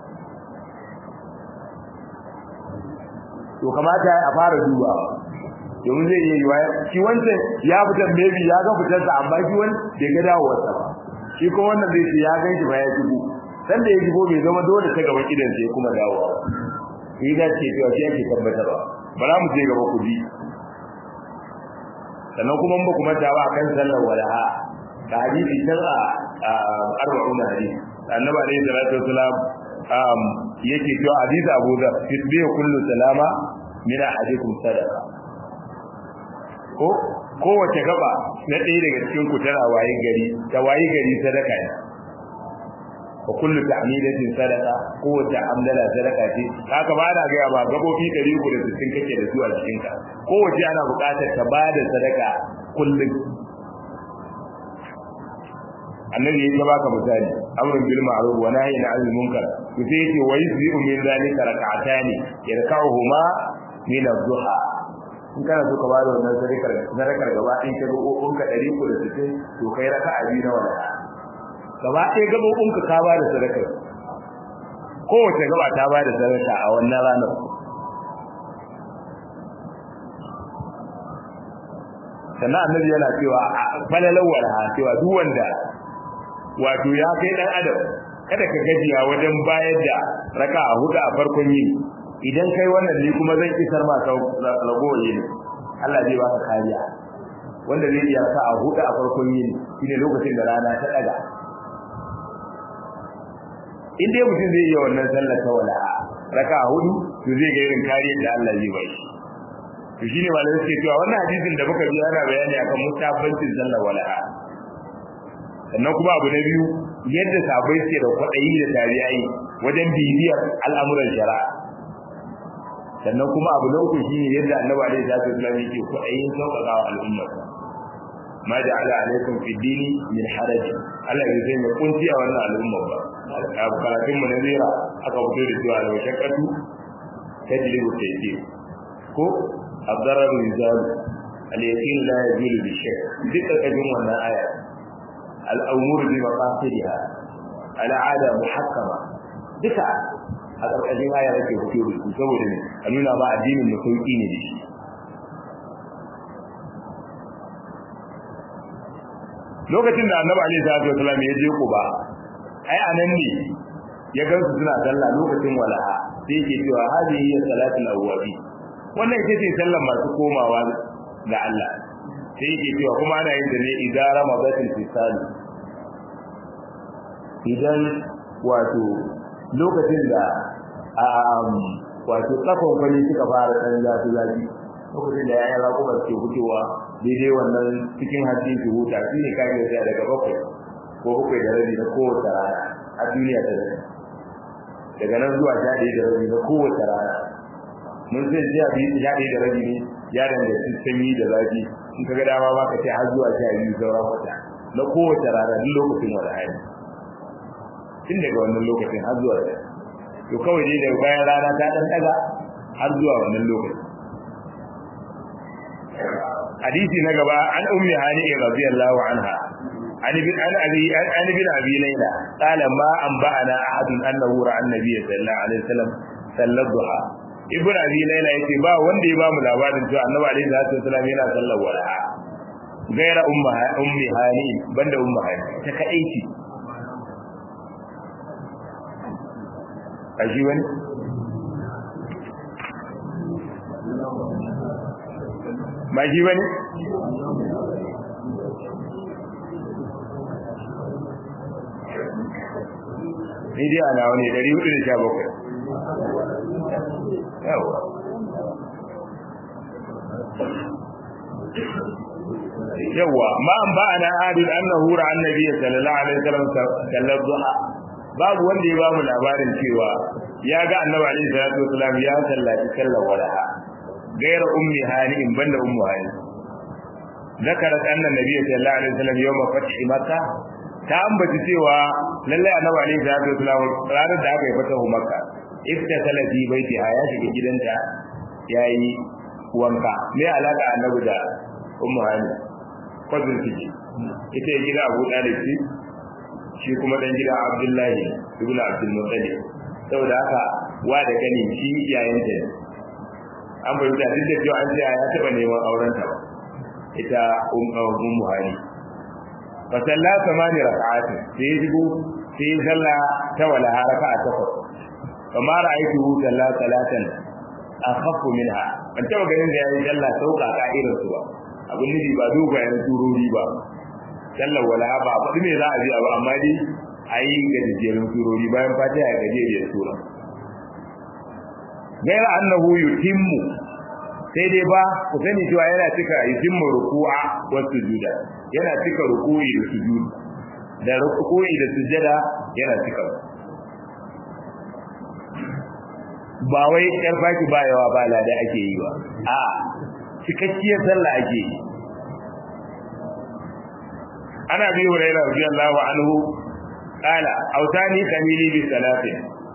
to kamata a fara duba domin zai iya yiwa shi wancan ya fita maybe ya ga fitar sa amma shi wani bai ga dawowar sa ba shi ko wannan zai ce ya gan shi ba ya shigo dan da ya shigo bai zama dole ta gaban idan sai kuma dawowa shi da ce cewa shi ake tabbatarwa bara mu je gaba ku ji sannan kuma ba kuma ta ba kan sallar walaha da hadisi can a arba'un hadisi annabi alayhi salatu wasalam um yake cewa hadisi Abu Dharr tisbihu kullu salama min ahadikum sadaqa ko kowace gaba na ɗaya daga cikin ku tana waye gari ta waye gari sadaka ne wa kullu ta'midatin sadaqa kowace amdala sadaka ce haka ba na gaya ba gabobi 360 kake da su a cikin ka kowace ana buƙatar ka ba da sadaka kullum annabi ya baka misali amrun bil ma'ruf wa nahyin 'anil munkar to sai yace wa yusbi'u min zalika rak'atani yarka'uhuma min ad-duha in kana so ka ba da wannan sadakar sadakar gaba ɗin ka roƙon ka 360 to kai raka'a biyu na wala gaba ɗaya gabobin ka ka ba da sadakar kowace gaba ta ba da sadaka a wannan ranar sannan annabi yana cewa a falalar walaha cewa duk wanda wato ya kai dan adam kada ka gajiya wajen bayar da raka a hudu a farkon yini idan kai wannan ne kuma zan isar ma ka ragowar yini Allah zai baka kariya wanda zai iya sa a hudu a farkon yini shine lokacin da rana ta daga in dai mutum zai iya wannan sallar ta wala raka a hudu to zai ga irin kariyar da Allah zai bai to shine malamai suke cewa wannan hadisin da muka ji ana bayani akan mustahabbancin sallar wala'a sannan kuma abu na biyu yadda sabai suke da kwaɗayi da tariyai wajen bibiyar al'amuran shari'a sannan kuma abu na uku shine yadda annabi alaihi salatu wasallam yake kuɗayin sauƙaƙa wa al'umma ma ja'ala alaikum fi dini min haraj Allah ya zai mai kunci a wannan al'umma ba a karatun mu na zira aka fito da cewa da shakatu tajlibu tayyib ko abdarar rizal al-yaqin la yazulu bi shay duka kajin wannan aya al-umur bi maqasidiha al-ada muhakkama duka a ƙarƙashin aya yake fito da su saboda ne a nuna ba addinin mu sauki ne da shi lokacin da annabi alaihi salatu wasallam ya je Quba ai anan ne ya gansu suna sallah lokacin walaha sai yake cewa hadihi ya salatul awwabi wannan ita ce sallar masu komawa ga Allah sai yake cewa kuma ana yin ta ne idan ramadatul fisal idan wato lokacin da wato tsakon kwani suka fara ɗan zafi zafi lokacin da yayan raƙuma suke fitowa daidai wannan cikin hajji su huta shi ne kayan da daga bakwai ko bakwai da rabi na kowace rana a duniya ta zai daga nan zuwa sha ɗaya da rabi na kowace rana mun sai sha ɗaya da rabi ne ya danganci sanyi da zafi in ka ga dama ma ka ce har zuwa sha biyu sauran wata na kowace rana duk lokacin wani hali tun daga wannan lokacin har zuwa da to kawai dai daga bayan rana ta dan daga har zuwa wannan lokacin hadisi na gaba an ummi hani radiyallahu anha an bin an abi an bin abi layla qala ma an ba'ana ahadun annahu ra'a annabiy sallallahu alaihi wasallam sallar duha ibn abi layla yace ba wanda ya ba mu labarin cewa annabi alaihi salatu wasallam yana sallar walaha gaira umma ummi hani banda umma hani ta kadai ce a shi wani ba shi wani ni dai ana wani 417 yawa yawa ma an ba ana adil annahu ra annabi sallallahu alaihi wasallam sallallahu duha babu wanda ya bamu labarin cewa ya ga annabi alaihi salatu wasallam ya sallaci sallar walaha gaira ummi hani in banda ummu hani zakarat anna nabiy sallallahu alaihi wasallam yawma fathi makkah ta ambaci cewa lallai annabi alaihi salatu wasallam ranar da aka yi fatahu makka iftasala fi baitiha ya shiga gidanta yayi wanka me alaka annabi da ummu hani kwazin ciki ita ya gida abu dalib shi kuma dan gida abdullahi ibn abdul muttalib saboda haka wa da gani shi yayin ta an bai da duk da cewa an ce ya taba neman auren ta ita ummu hani fa salla samani rak'at sai ya shigo sai ya salla ta wala raka'a takwas kamar ra'aytu salla salatan akhaffu minha ban taba ganin da yayi salla sauka ka irin su ba abin nufi ba dogayen turori ba sallar wala ba faɗi me za a ji abu amma dai a yi gajejjerun turori bayan fatiha ya gajeriyar tura gaira annahu yutimmu sai dai ba ku sani cewa yana cika yutimmu ruku'a wa sujuda yana cika ruku'i da sujud da ruku'i da sujada yana cika ba wai yar baki ba yawa ba lada ake yi ba a cikakkiyar sallah ake yi ana bi hurairah radiyallahu anhu qala autani khamili bi salatin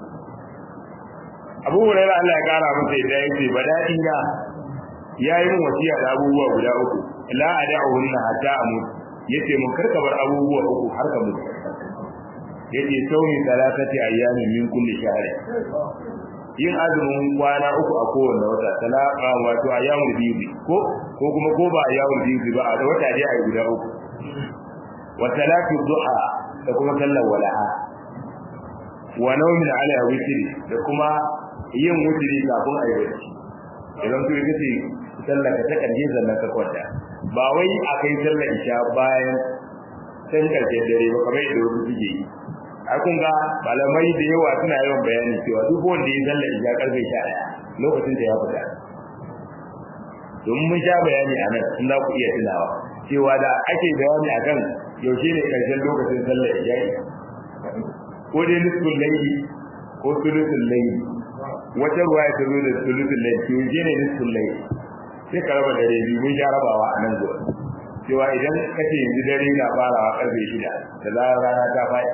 abu hurairah Allah ya kara masa da yake badadi na yayi mun wasiya da abubuwa guda uku la ad'uhunna hatta amut yace mun karka bar abubuwa uku har ka mutu yace sauni salatati ayyamin min kulli shahr yin azumin kwana uku a kowanne wata talaka wato ayyamul biyu ko ko kuma ko ba ayyamul biyu ba a wata dai ayi guda uku wa salatu duha da kuma sallar walaha wa nawmin ala witri da kuma yin witri kafin ayi bacci idan ku kace sallar ka ta karshe sannan ka kwanta ba wai akai sallar isha bayan san karshen dare ba kamar yadda wasu suke yi ai kun ga malamai da yawa suna yawan bayani cewa duk wanda ya sallar isha karfe 11 lokacin da ya fita don mun sha bayani a nan in za ku iya tunawa cewa da ake bayani akan yaushe ne karshen lokacin sallar isha ko dai nisful layli ko sulusul layli wata ruwa ya zo da sulutul layl to je ne nisful layl sai ka raba dare biyu mun sha rabawa a nan zuwa cewa idan kace yanzu dare na farawa karfe shida da zarar rana ta faɗi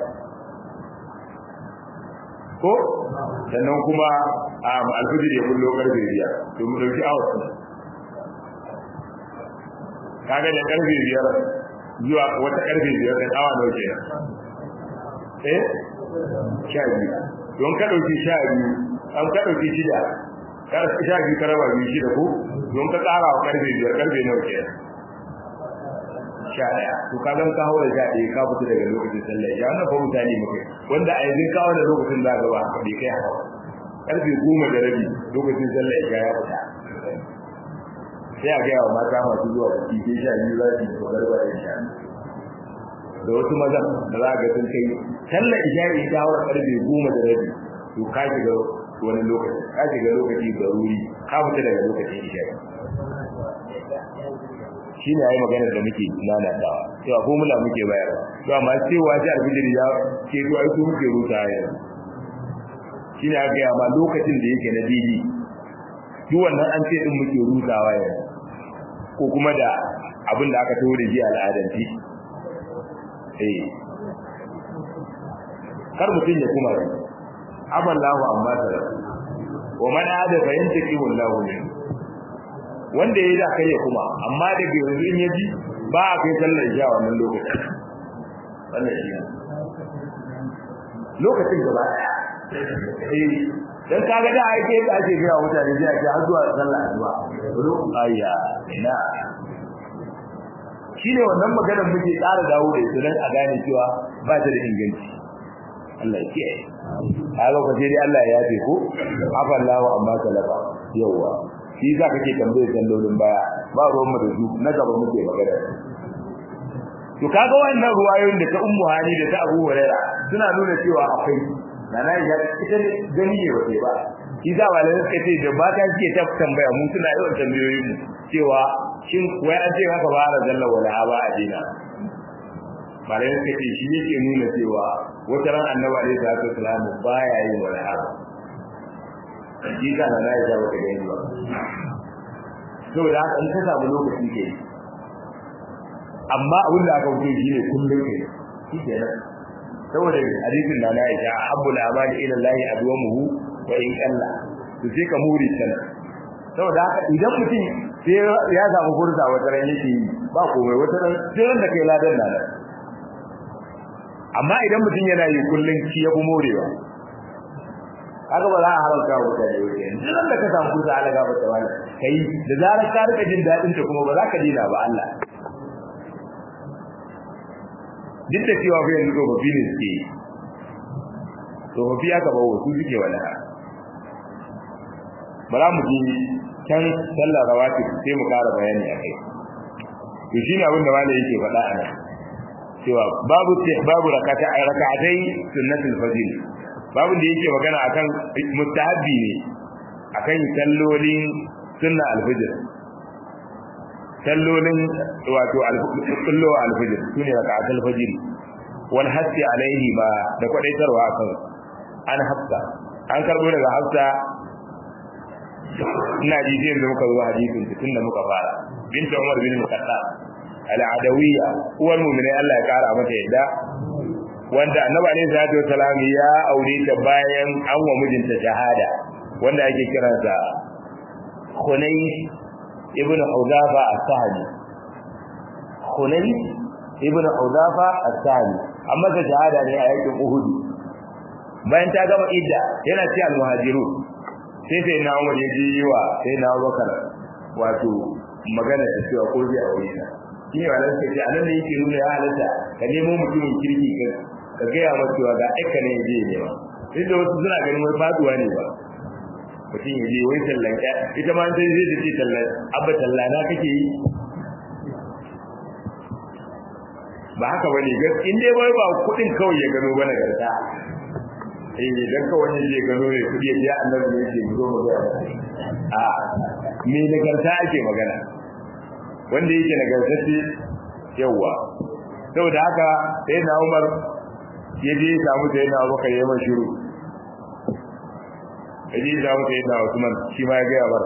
ko sannan kuma a alfijir ya kullo karfe biyar to mu dauki awa kaga da karfe biyar zuwa wata karfe biyar da awa nawa kenan eh sha biyu don ka dauki sha biyu an ka dauki shida kar sha biyu ka raba biyu shida ko don ka tsara wa karfe biyar karfe nawa kenan sha ɗaya to ka zan ka haura sha ɗaya ka fita daga lokacin sallah ya wannan fa mutane muke wanda a yanzu kawo da lokacin za ka ba bai kai hawa karfe goma da rabi lokacin sallah ya ya fita sai a gaya wa mata masu zuwa biki sai sha biyu za su yi kokar ba ya sha da wasu maza da za ga sun kai sallar isha'i ta haura karfe goma da rabi to ka shiga wani lokaci ka shiga lokaci garuri ka fita daga lokacin isha'i shi ne ayi maganar da muke nanatawa cewa formula muke bayarwa to amma cewa sai albijir ya ce to ai su muke rusa yanzu shi ne aka ma lokacin da yake na didi duk wannan an ce din muke rusawa yanzu ko kuma da abin da aka tawo da ji al'adanci eh kar mutum ya kuma rai aballahu amma tara wa man ada fa yantaki wallahu min wanda yayi da kai ya kuma amma daga yanzu in yaji ba a kai sallar isha wannan lokacin wannan shi lokacin gaba daya eh dan kaga da ake da ake ga mutane sai ake har zuwa sallar asuba ayya ina shine wannan maganar muke tsara dawo da ita dan a gane cewa ba ta da inganci Allah ya kiyaye a lokacin dai Allah ya yafe ko afa Allahu amma talaba yawa shi za kake tambaye sallolin baya ba ruwan mu da su na gaba muke magana to kaga wannan ruwayoyin da ta ummu hani da ta Abu Hurairah suna nuna cewa akwai nana ya ita gani ne wace ba shi za walai suka ce da ba ta ce ta tambaya mun suna yawan tambayoyin mu cewa shin wai an ce haka ba ra jalla wala ba a dina malai suka ce shi yake nuna cewa wata ran annabi alaihi salatu wasallam baya yin wala haba shi ka na ya ga wata gani ba saboda haka in ka samu lokaci ke amma abin da aka wuce shi ne kullum ke shi ke nan saboda hadisin da na aisha habbul amali ila Allah adwamuhu wa in qalla to sai ka muri sana saboda haka idan mutum sai ya samu fursa wata ran yake yi ba komai wata ran sai ran da kai ladan nan amma idan mutum yana yi kullun shi ya fi morewa haka ba za a haramta wa mutane wajen duk da ka samu fursa Allah gaba ta wani kai da zarar ka rika jin dadin ta kuma ba za ka dina ba Allah duk da cewa bayan tsofaffi ne suke yi tsofaffi aka ba wasu suke wani ha ba za mu ji can sallar rawatib sai mu kara bayani a kai to shi ne abin da malai yake faɗa a nan cewa babu babu rakata a raka'atai sunnatul fajr babu da yake magana akan mustahabbi ne akan sallolin sunna al-fajr sallolin wato kullu al-fajr sune raka'atul fajr wal hasi alaihi ma da kwadaitarwa akan an hafsa an karbo daga hafsa ina ji sai da muka zo hadisin tunda muka fara binta umar bin al-khattab al-adawiyya uwar mu'mini Allah ya kara mata yadda wanda annabi alaihi salatu wasalam ya aure ta bayan an wa mijinta shahada wanda ake kiransa Khunaysh ibn Hudafa as-Sahli Khunaysh ibn Hudafa as-Sahli amma ta shahada ne a yakin Uhud bayan ta gama idda yana ci al-muhajirun sai sai na Umar ya ji wa sai na Abubakar wato magana da cewa ko zai aure ta shi ne wannan sai anan ne yake nuna ya halatta ka nemo mutumin kirki ka ka ga ya cewa ga aika ne je ne ba duk da wasu suna ganin wai faduwa ne ba mutum ya je wai tallan ya ita ma sai zai ce tallan abba tallana kake yi ba haka bane gaskiya in dai bai ba kudin kawai ya gano ba nagarta eh dan kawai ne je gano ne kudi ya annabi ne yake zo mu ga a me nagarta ake magana wanda yake nagartacce yawa saboda haka sai na Umar ya je ya samu sai na Abubakar ya mai shiru kaje da mu sai da Usman shi ma ya ga bar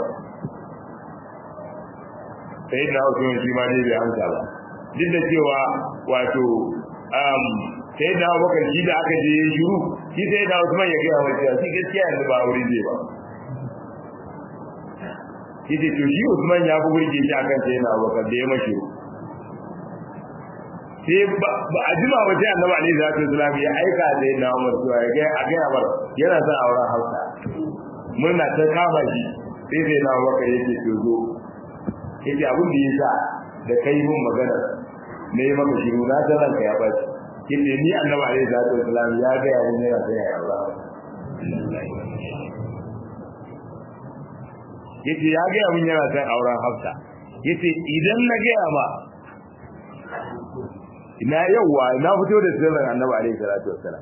sai da Usman shi ma dai bai amsa ba duk da cewa wato um sai da Abubakar shi da aka je shiru shi sai da Usman ya ga wa cewa shi gaskiya yanzu ba aure zai ba yace to shi Usman ya fi burge shi akan sai da Abubakar da ya mashi sai ba a jima waje annabi alaihi salatu wasallam ya aika da na Umar cewa ya ga a ga Umar yana son auren Hausa murna ta kama shi sai sai na Umar yake to zo yace abin da yasa da kai mun magana ne maka shiru na san ranka ya baci yace ni annabi alaihi salatu wasallam ya ga ya ne yana son ya aura yace ya ga mun yana son auren Hausa yace idan na ga ma ina yawa na fito da sirrin annabi alaihi salatu wassalam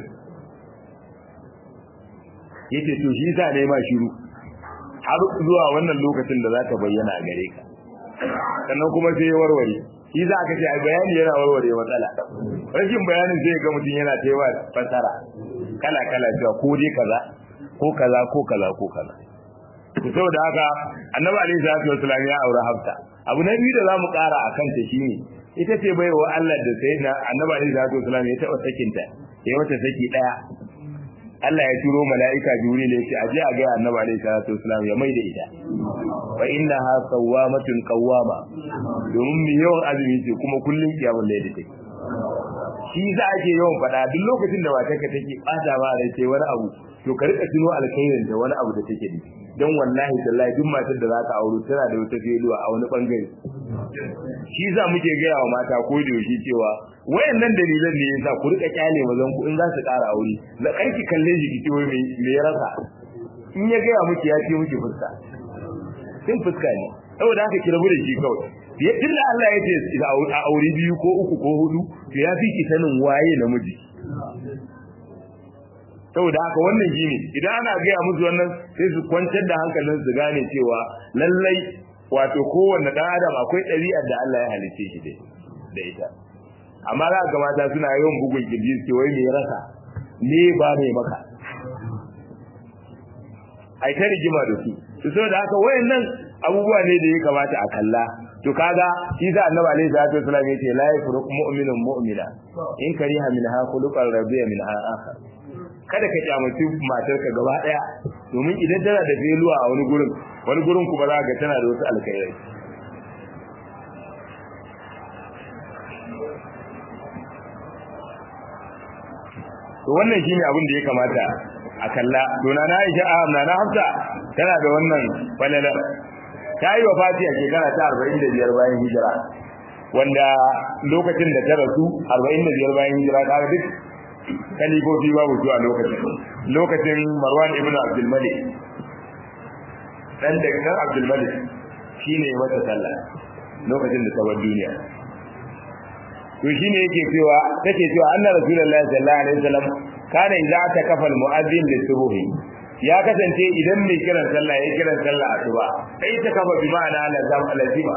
yace to shi sa ne ma shiru har zuwa wannan lokacin da za ta bayyana a gare ka sannan kuma sai ya warware shi za ka ce a bayani yana warware matsala rashin bayanin sai ga mutum yana ta yawa fasara kala kala cewa ko dai kaza ko kaza ko kaza ko kaza to saboda haka annabi alaihi salatu wassalam ya aure hafsa abu na biyu da zamu kara akan ta shine ita ce bai wa Allah da sai na annabi alaihi salatu wasallam ya taba sakin ta ya wata saki daya Allah ya turo mala'ika Jibril ya ce a je a ga annabi alaihi salatu wasallam ya mai da ita wa innaha sawwamatun qawwama domin mi yawan azumi ce kuma kullun kiyamul layli take shi za a ke yawan faɗa duk lokacin da matarka take ɓata ba rai sai wani abu to ka rika tuno alkhairin da wani abu da take da don wallahi tallahi duk matar da za ka auro tana da wata feluwa a wani bangare shi za muke gaya wa mata ko da yaushe cewa wayannan dalilan ne yasa ku rika kyale mazan ku in za su ƙara aure da ƙarki kalle shi ki ciwo me me ya rasa in ya gaya miki ya ce miki fuska sin fuska ne saboda haka ki rabu da shi kawai ya tunda Allah ya ce a aure biyu ko uku ko hudu to ya fi ki sanin waye namiji saboda haka wannan shi ne idan ana gaya musu wannan sai su kwantar da hankalin su gane cewa lallai wato kowanne dan adam akwai ɗabi'ar da Allah ya halice shi da ita amma za ga mata suna yawan bugun kirji su wai me rasa ne ba mai maka ai ta rigima da su to saboda haka wayannan abubuwa ne da ya kamata a kalla to kaga shi da annabi alaihi salatu wasallam yace la yafruq mu'minun mu'mina in kariha minha khuluqan rabbiya min akhar kada ka kyamaci matarka gaba daya domin idan tana da feluwa a wani gurin wani gurin kuma za ga tana da wasu alkhairai to wannan shine abin da ya kamata a kalla to na Aisha na na Hafsa tana da wannan falalar ta yi wa Fati a shekara ta 45 bayan hijira wanda lokacin da ta rasu 45 bayan hijira ta duk kalifofi babu zuwa lokacin lokacin Marwan ibn Abdul Malik dan daga kan Abdul Malik shine mata sallah lokacin da ta bar duniya to shine yake cewa take cewa annabi rasulullahi sallallahu alaihi wasallam kana idza ta kafal mu'adhdhin lisubuhi ya kasance idan mai kiran sallah ya kiran sallah asuba sai ta kafa bi ma'ana lazam alazima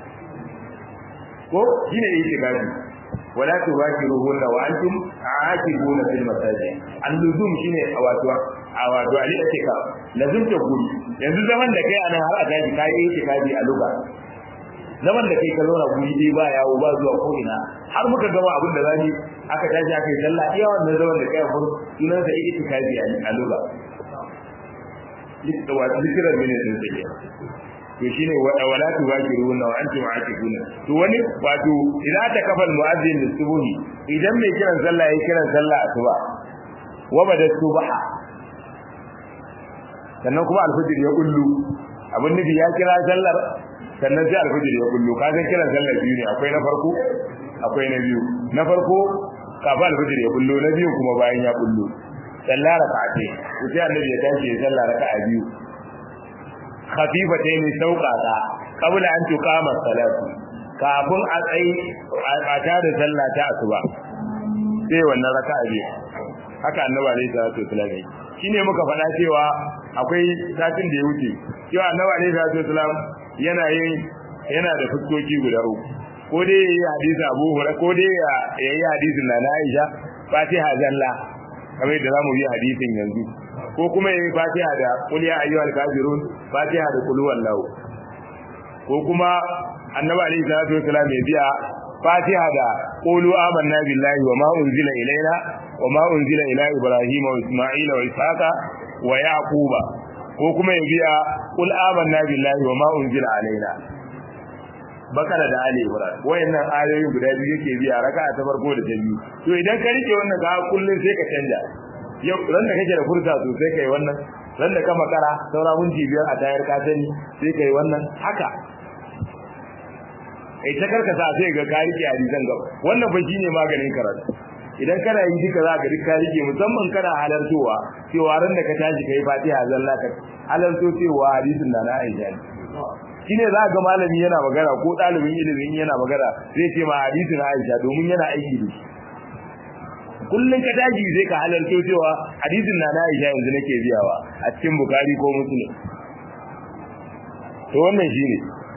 ko shine yake gaji wala tubakiruhunna wa antum aakibuna fil masajid al-luzum shine wato wato ali ake ka lazum ta guri yanzu zaman da kai anan har a taji kai yake kaji a luga zaman da kai ka zauna guri dai ba yawo ba zuwa ko ina har muka gama abin da zani aka tashi aka yi sallah iya wannan zaman da kai a fur sunan sa yake kaji a luga wato zikirar mene din sai to shine wala tubakiruna wa antum aakifuna to wani wato idan ta kafal muazzin lisubuhi idan mai kiran sallah yayin kiran sallah asuba wa bada subha sannan kuma alfajir ya kullu abin nufi ya kira sallar sannan sai alfajir ya kullu kaga kiran sallar biyu ne akwai na farko akwai na biyu na farko kafin alfajir ya kullu na biyu kuma bayan ya kullu sallah raka'ate sai annabi ya tashi ya sallah raka'a biyu khafifatayn sauqata qabla an tuqama salatu kafin a tsayi a tada sallah ta asuba sai wannan raka'a biyu haka annabi alaihi salatu wasallam shine muka faɗa cewa akwai satin da ya wuce cewa annabi alaihi salatu wasallam yana yin yana da fuskoki guda uku ko dai yayi hadisi Abu Hurairah ko dai yayi hadisin na Aisha Fatiha zalla kamar da zamu yi hadisin yanzu ko kuma yayi fatiha da qul ya ayyuhal kafirun fatiha da qul huwallahu ko kuma annabi alaihi salatu wasallam ya biya fatiha da qulu amanna billahi wa ma unzila ilaina wa ma unzila ila ibrahima wa isma'ila wa ishaqa wa yaquba ko kuma ya biya qul amanna billahi wa ma unzila alaina bakara da ali imran wayannan ayoyi guda biyu yake biya raka'a ta farko da ta biyu to idan ka rike wannan ga kullun sai ka canja yau ran da kake da furta sosai kai wannan ran da ka makara saura minti biyar a tayar ka sani sai kai wannan haka ai ta karkasa sai ga ka rike hadisan gaba wannan fa shine maganin karatu idan kana yi duka za ka duka rike musamman kana halartowa cewa ran da ka tashi kai fatiha zalla ka halarto cewa hadisin na na aisha shine za ga malami yana magana ko dalibin ilimin yana magana zai ce ma hadisin aisha domin yana aiki da shi kullun ka tashi zai ka halarto cewa hadisin na na aisha yanzu nake biyawa a cikin bukari ko muslim to wannan shine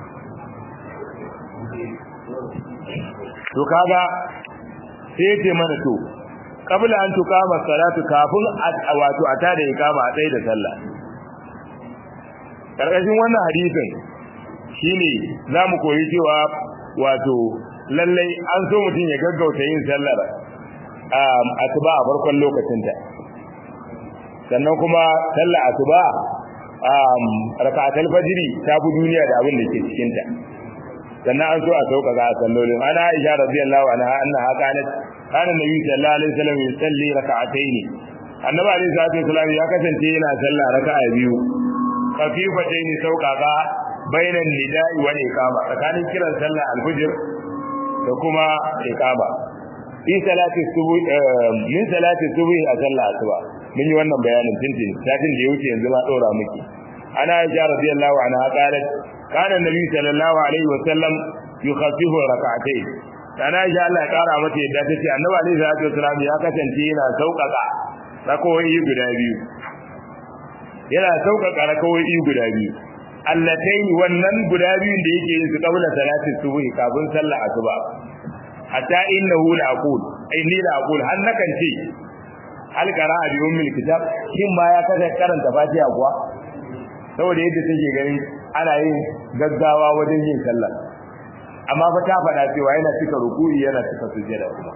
to kaga sai ce mana to kabla an tuqama salatu kafin wato a tada ikama a tsaye da sallah karkashin wannan hadisin shine zamu koyi cewa wato lallai an so mutum ya gaggauta yin sallar um asuba a farkon lokacin ta sannan kuma sallar asuba um rak'atul fajr ta fi duniya da abin da ke cikin ta sannan an so a sauka ga sallolin ana Aisha radiyallahu anha annaha kanat kana nabi sallallahu alaihi wasallam yusalli rak'atayn annabi alaihi salatu wasallam ya kasance yana sallah raka'a biyu khafifatayn sauƙaƙa bainan nida'i wa iqama tsakanin kiran sallah al-fajr da kuma iqama fi salati subuh min salati subuh a sallah asuba mun yi wannan bayanin tintin satin da ya wuce yanzu ma dora miki ana Aisha radiyallahu anha qalat kana nabi sallallahu alaihi wa sallam yukhaffifu rak'atayn kana Aisha Allah ya kara mata yadda tace annabi alaihi salatu wasallam ya kasance yana sauƙaƙa rakawoyi guda biyu yana sauƙaƙa rakawoyi guda biyu allatayn wannan guda biyun da yake yin su kabla salati subhi kafin sallar asuba hatta innahu la aqul inni la aqul har nakan ce hal qara'a bi ummil kitab shin ma ya kaza karanta fatiha kuwa saboda yadda take ganin ana yin gaggawa wajen yin sallah amma fa ta faɗa cewa yana cika ruku'i yana cika sujjada kuma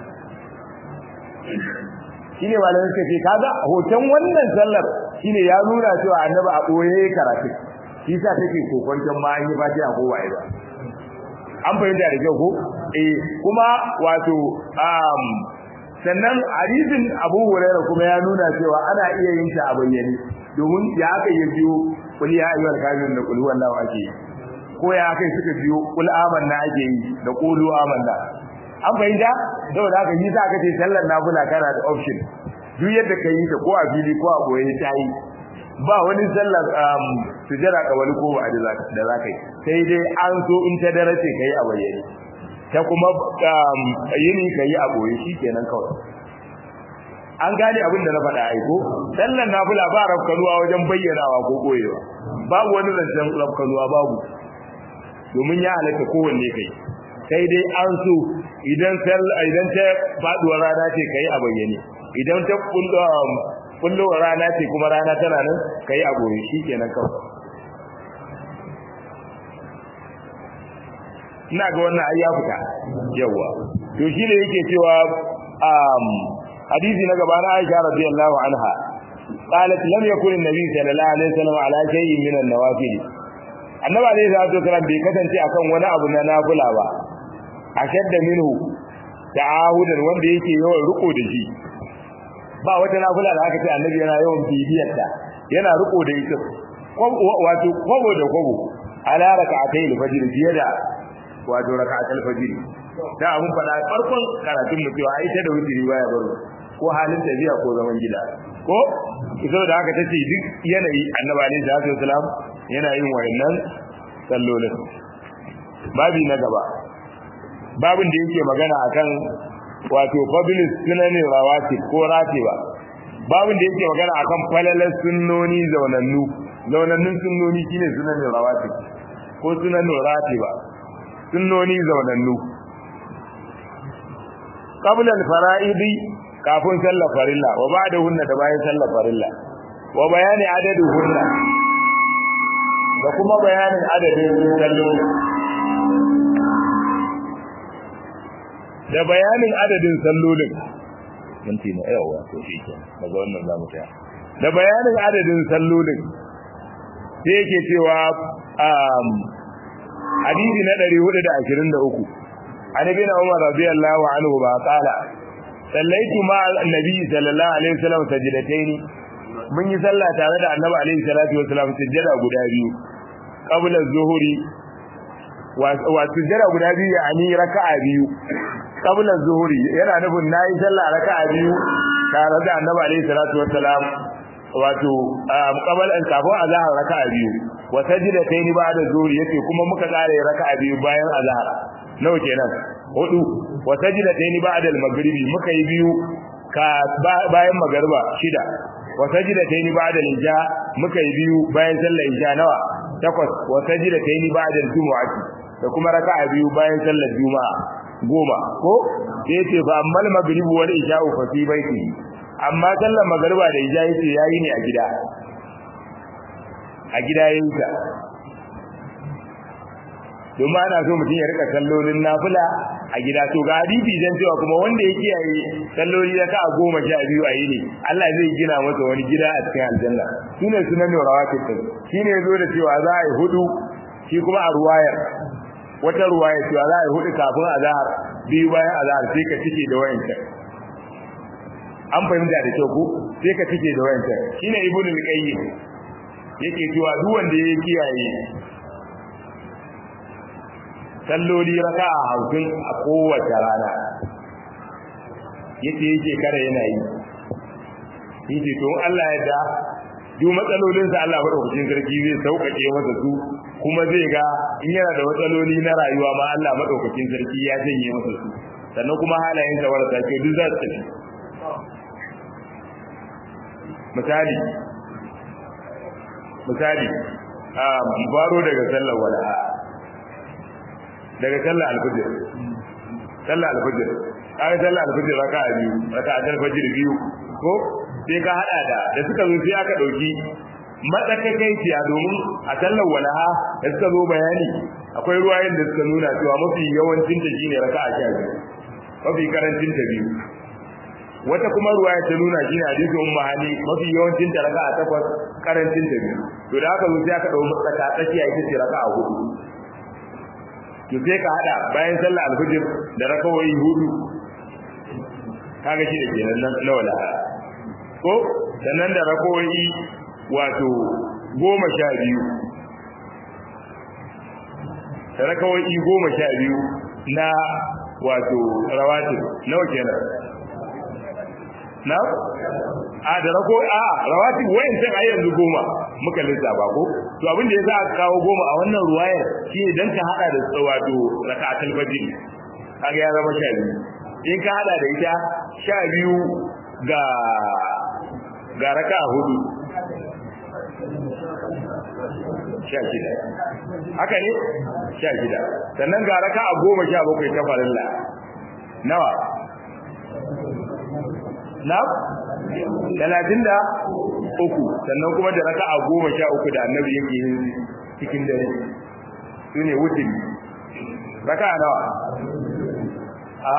shine malamin suka ce kaga hoton wannan sallar shine ya nuna cewa annabi a boye karatu shi sa take kokonton ma an yi fatiha ko ba ba an fahimta da kyau ko eh kuma wato um sannan hadisin Abu Hurairah kuma ya nuna cewa ana iya yin ta a bayyane domin ya aka yi biyo kul ya ayyuhal kafirun da kul huwallahu ake yi ko ya kai suka biyo kul amanna ake yi da qulu amanna an fahimta saboda haka yi za ka ce sallar nafila kana da option duk yadda ka yi ta ko a fili ko a boye ta yi ba wani sallar sujjara kawali ko ba da za ka yi sai dai an so in ta darace ka yi a bayyane ta kuma yini ka yi a boye shi kenan kawai an gane abin da na faɗa aiko sallar nafila ba rafkanuwa wajen bayyanawa ko koyewa babu wani zancen rafkanuwa babu domin ya halatta kowanne kai sai dai an so idan idan ta faduwar rana ce kai a bayyane idan ta kullowar rana ce kuma rana tana nan kai a goye shikenan kawai ina ga wannan ai ya fita yawa to shi ne yake cewa um hadisi na gaba na Aisha radiyallahu anha qalat lam yakun an-nabi sallallahu alaihi wasallam ala shay'in min an-nawafil annabi alaihi salatu wasallam bai kasance akan wani abu na nafila ba ashadda minhu ta'ahudan wanda yake yawan riko da shi ba wata nafila da aka ce annabi yana yawan bibiyar ta yana riko da ita wato kwabo da kwabo ala raka'atay al-fajr fiye da wato raka'atul fajr da abun fada farkon karatun mu cewa ai ta da wutiri baya baro ko halin tafiya ko zaman gida ko saboda haka tace duk yanayi annabi alaihi salatu wasallam yana yin wayannan sallolin babi na gaba babin da yake magana akan wato fadlus sunani rawatib ko ratiba babin da yake magana akan falalar sunnoni zaunannu zaunannun sunnoni shine sunanin rawatib ko sunanin ratiba sunnoni zaunannu qabla al-fara'idi kafin sallar farilla wa ba'dahunna da bayan sallar farilla wa bayani adadin hunna da kuma bayanin adadin kallo da bayanin adadin sallolin minti na yawa to shi ke daga wannan za mu tsaya da bayanin adadin sallolin sai yake cewa um hadisi na 423 an ibn umar radiyallahu anhu ba qala sallaitu ma annabi sallallahu alaihi wasallam sajdatayn mun yi sallah tare da annabi alaihi salatu wasallam sujjada guda biyu qabla zuhuri wa sujjada guda biyu yani raka'a biyu qabla zuhuri yana nufin nayi sallah raka'a biyu tare da annabi alaihi salatu wasallam wato qabla an kafin azhar raka'a biyu wa sajdatayn ba'da zuhuri yace kuma muka kare raka'a biyu bayan azhar nawa kenan hudu wa sajdatayn ba'da al-maghribi muka yi biyu ka bayan magariba shida wa sajdatayn ba'da al-isha muka yi biyu bayan sallar isha nawa takwas wa sajdatayn ba'da al-jumu'ati da kuma raka'a biyu bayan sallar juma'a goma ko sai yace fa ammal maghrib wal isha fa fi baiti amma sallar magariba da isha yace yayi ne a gida a gida yayin ta domin ana so mutum ya rika sallolin nafila a gida to ga hadisi dan cewa kuma wanda ya kiyaye salloli da ka goma sha biyu a yini Allah zai gina masa wani gida a cikin aljanna shine sunan rawatib din shine yazo da cewa za a yi hudu shi kuma a ruwayar wata ruwaya cewa za a yi hudu kafin azhar biyu bayan azhar sai ka cike da wayancan an fahimta da kyau ko sai ka cike da wayancan shine ibnu al-qayyim yake cewa duk wanda ya kiyaye salloli raka'a hamsin a kowace rana yace yake kare yana yi yace to Allah ya da duk matsalolin sa Allah madaukakin sarki zai sauƙaƙe masa su kuma zai ga in yana da matsaloli na rayuwa ma Allah madaukakin sarki ya janye masa su sannan kuma halayen sa warasa ke duk za su tafi misali misali a baro daga sallar wala'a daga sallar alfajir sallar alfajir kai sallar alfajir raka'a biyu raka'a alfajir biyu ko sai ka hada da da suka zo sai aka dauki matsakaiciya domin a sallar walaha da suka zo bayani akwai ruwayen da suka nuna cewa mafi yawancin ta shine raka'a sha biyu mafi karancin ta biyu wata kuma ruwaya ta nuna shine hadisi umma hani mafi yawancin ta raka'a takwas karancin ta biyu to da aka zo sai aka dauki matsaka tsakiya ita ce raka'a hudu to sai ka hada bayan sallar alfajir da rakawai hudu kaga shi da kenan na wala ko sannan da rakawai wato goma sha biyu da rakawai goma sha biyu na wato rawatin nawa kenan na a da rako a rawatin wayan sai ai yanzu goma muka lissafa ko to abin da yasa aka kawo goma a wannan ruwayar shine dan ka hada da wato rak'atul fajr kaga ya zama sha biyu in ka hada da ita sha biyu ga ga raka hudu sha shida haka ne sha shida sannan ga raka a goma sha bakwai ta farilla nawa na talatin da uku sannan kuma da raka a goma sha uku da annabi yake yin cikin dare su ne wutin raka nawa a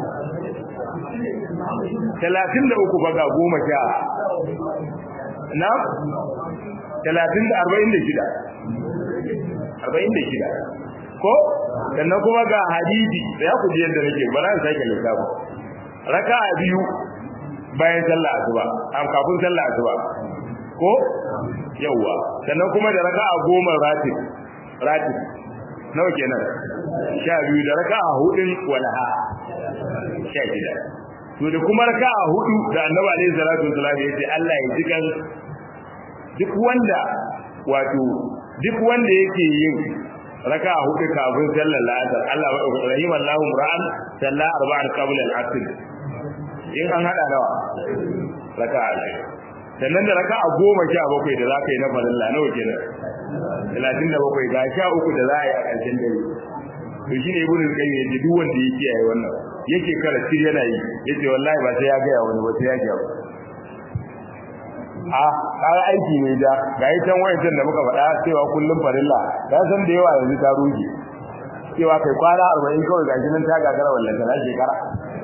talatin da uku baga goma sha na talatin da arba'in da shida arba'in da shida ko sannan kuma ga hadisi da ya kuji yadda nake ba na sake lissafi raka a biyu bayan sallah asuba am kafin sallah asuba ko yawa sannan kuma da raka'a goma ratib ratib nawa kenan sha biyu da raka'a hudun walaha sha shida to da kuma raka'a hudu da annabi alaihi salatu wasallam ya ce Allah ya ji kan duk wanda wato duk wanda yake yin raka'a hudu kafin sallar la'asar Allah wa rahimallahu ra'an salla arba'an qabla al-asr in an hada nawa raka'a ɗaya sannan da raka'a goma sha bakwai da za ka yi na falilla nawa kenan talatin da bakwai ga sha uku da za a yi a ƙarshen dare to shi ne ibn qayyim yace duk wanda ya kiyaye wannan yake karatu yana yi yace wallahi ba sai ya ga wani ba sai ya ga a kaga aiki ne da ga yi can wayancan da muka faɗa cewa kullum farilla ka san da yawa yanzu ta ruge cewa kai kwana 40 kawai ga nan ta gagara wallan ta shekara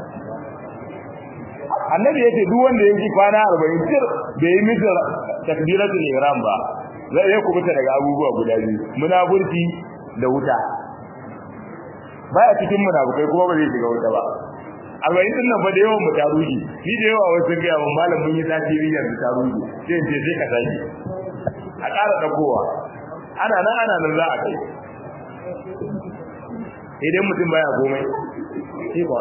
annabi yace duk wanda yake kwana 40 tir bai yi misa takbiratul ihram ba zai ya kubuta daga abubuwa guda biyu munafurci da wuta baya cikin munafukai kuma ba zai shiga wuta ba arba'in din nan fa da yawan mu ta ruji ni da yawa wasu ga mun malam mun yi tasiri yanzu ta ruji sai ce sai ka sake a ƙara dagowa ana nan ana nan za a kai idan mutum baya komai sai ba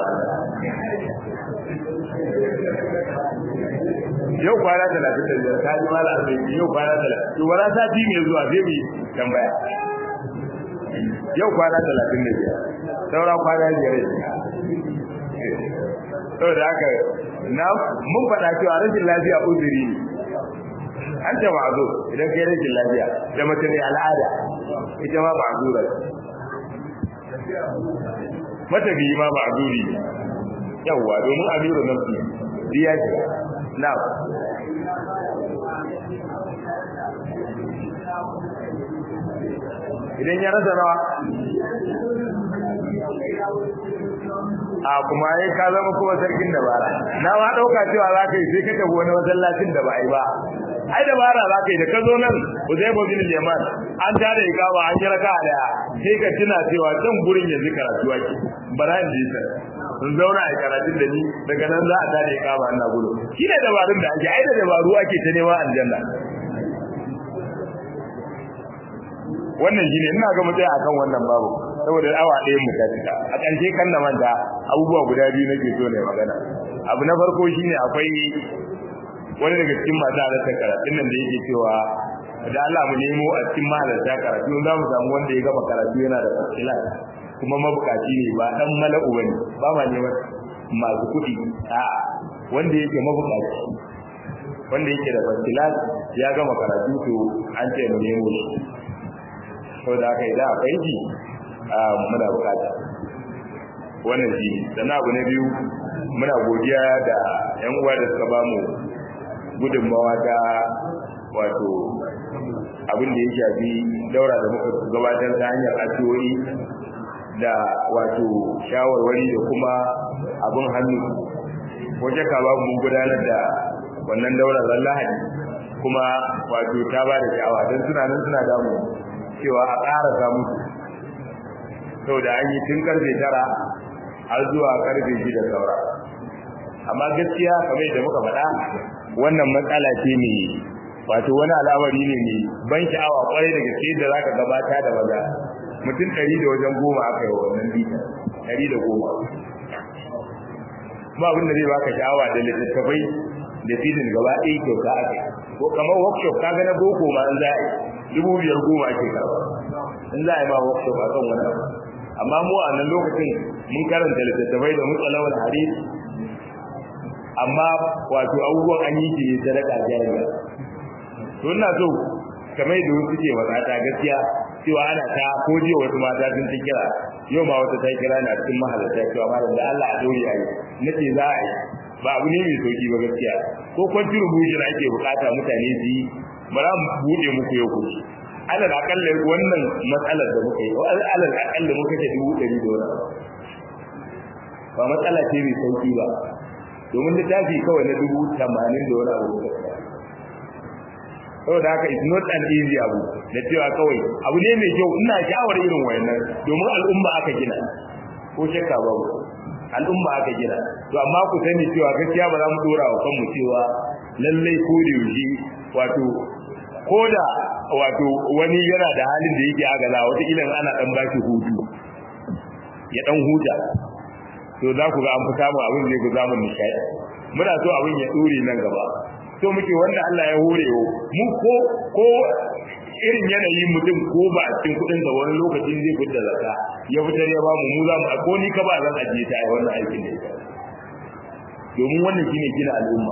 yau kwana talatin da biyar ta ji mala arziki yau kwana talatin to wala sati mai zuwa sai mu tambaya yau kwana talatin da biyar saura kwana biyar sau da haka na mun faɗa cewa rashin lafiya uzuri ne an ce ma'azo idan kai rashin lafiya da mace mai al'ada ita ma ma'azura mata biyi ma ma'azuri ne yawwa domin amiru nafsi biya ce na idan ya rasa rawa a kuma yayin ka zama kuma sarkin dabara na ma dauka cewa za ka yi sai ka tafi wani masallacin da ba ai ba ai dabara za ka yi da ka zo nan Uzaibu bin Yaman an tare ikama an yi raka daya sai ka tuna cewa can gurin yanzu karatu ake bara in ji ta sun zauna a karatun da ni daga nan za a tare ikama ina gudu shi ne dabarun da ake ai da dabaru ake ta nema aljanna wannan shine ina ga mutai akan wannan babu saboda awa ɗaya mu ta cika a ƙarshe kan na manta abubuwa guda biyu nake so ne magana abu na farko shine akwai wani daga cikin masu halartar karatun nan da yake cewa da Allah mu nemo a cikin mahalarta karatu za mu samu wanda ya gama karatu yana da fasila kuma mabukaci ne ba dan mala'u bane ba ma neman masu kuɗi a wanda yake mabukaci wanda yake da fasila ya gama karatu to an ce mu nemo shi saboda haka idan akwai shi muna bukata wannan shi sannan abu na biyu muna godiya da yan uwa da suka ba mu gudunmawa ta wato abin da ya shafi daura da muka gabatar ta hanyar addu'o'i da wato shawarwari da kuma abin hannu wace ka ba mun gudanar da wannan daura ran lahadi kuma wato ta ba da sha'awa don suna nan suna damu cewa a ƙara samu saboda an yi tun karfe tara har zuwa karfe shida saura amma gaskiya kamar da muka faɗa wannan matsala ce ne wato wani al'amari ne mai ban sha'awa kwarai da gaske da zaka gabata da maza mutum ɗari da wajen goma aka yi wa wannan bita ɗari da goma ba abin da zai baka sha'awa da littattafai da filin gaba ɗaya kyauta aka yi ko kamar workshop kaga na boko ma in za a yi dubu biyar goma ake karɓa in za a yi ma workshop a kan wani abu amma mu a nan lokacin mun karanta littattafai da mutsalawar hadis amma wato abubuwan an yi ne sadaka jariya to ina so kamar da wasu ke wadata gaskiya cewa ana ta ko jiya wasu mata sun ta kira yau ma wata ta kira na cikin mahalarta cewa malam da Allah a dore ayi nace za a yi ba abu ne mai sauki ba gaskiya ko kwanci rubushin ake bukata mutane su yi bara mu bude muku yau ku alal akalla wannan matsalar da muka yi alal akalla muka ce dubu ɗari da wani ba matsala ce mai sauki ba domin littafi kawai na dubu tamanin da wani abu muka saboda haka it's not an easy abu da cewa kawai abu ne mai kyau ina shawar irin wayannan domin al'umma aka gina ko shakka babu al'umma aka gina to amma ku sani cewa gaskiya ba za mu dora wa kanmu cewa lallai ko da yaushe wato ko da wato wani yana da halin da yake agaza wata ilan ana dan baki hutu ya dan huta to za ku ga an fi samun abin da ku zamu nishaɗi muna so abin ya dore nan gaba so muke wanda Allah ya hore mu ko ko irin yanayin mutum ko ba a cikin kudin sa wani lokacin zai fitar zakka ya fitar ya ba mu mu za mu ko ni ka ba zan ajiye ta ai wannan aikin da ita domin wannan shine gina al'umma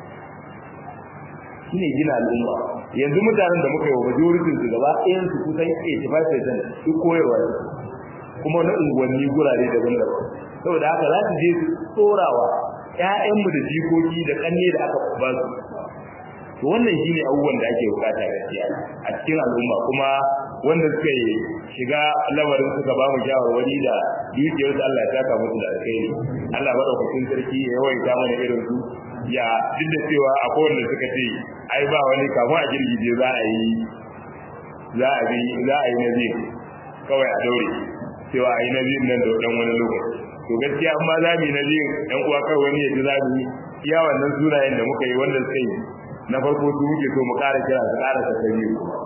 shine gina al'umma yanzu mutanen da muka yi wa majoritin su gaba ɗayan su kusan 85% duk koyarwa ne kuma na unguwanni gurare daban-daban saboda haka za su je su tsorawa ƴaƴanmu da jikoki da ƙanne da aka ba su to wannan shine abubuwan da ake bukata gaskiya a cikin al'umma kuma wanda suka yi shiga lamarin suka ba mu shawarwari da dukiyar su Allah ya saka musu da alkhairi Allah madaukakin sarki ya yawaita mana irin su ya duk da cewa akwai wanda suka ce ai ba wani kamu a girgije za a yi za a bi za a yi nabi kawai a daure cewa a yi nabi nan da dan wani lokaci to gaskiya amma za mu yi nabi dan uwa kawai wani ya ji za mu iya wannan sunayen da muka yi wanda suka yi na farko su muke so mu ƙara kira su ƙara ta sabi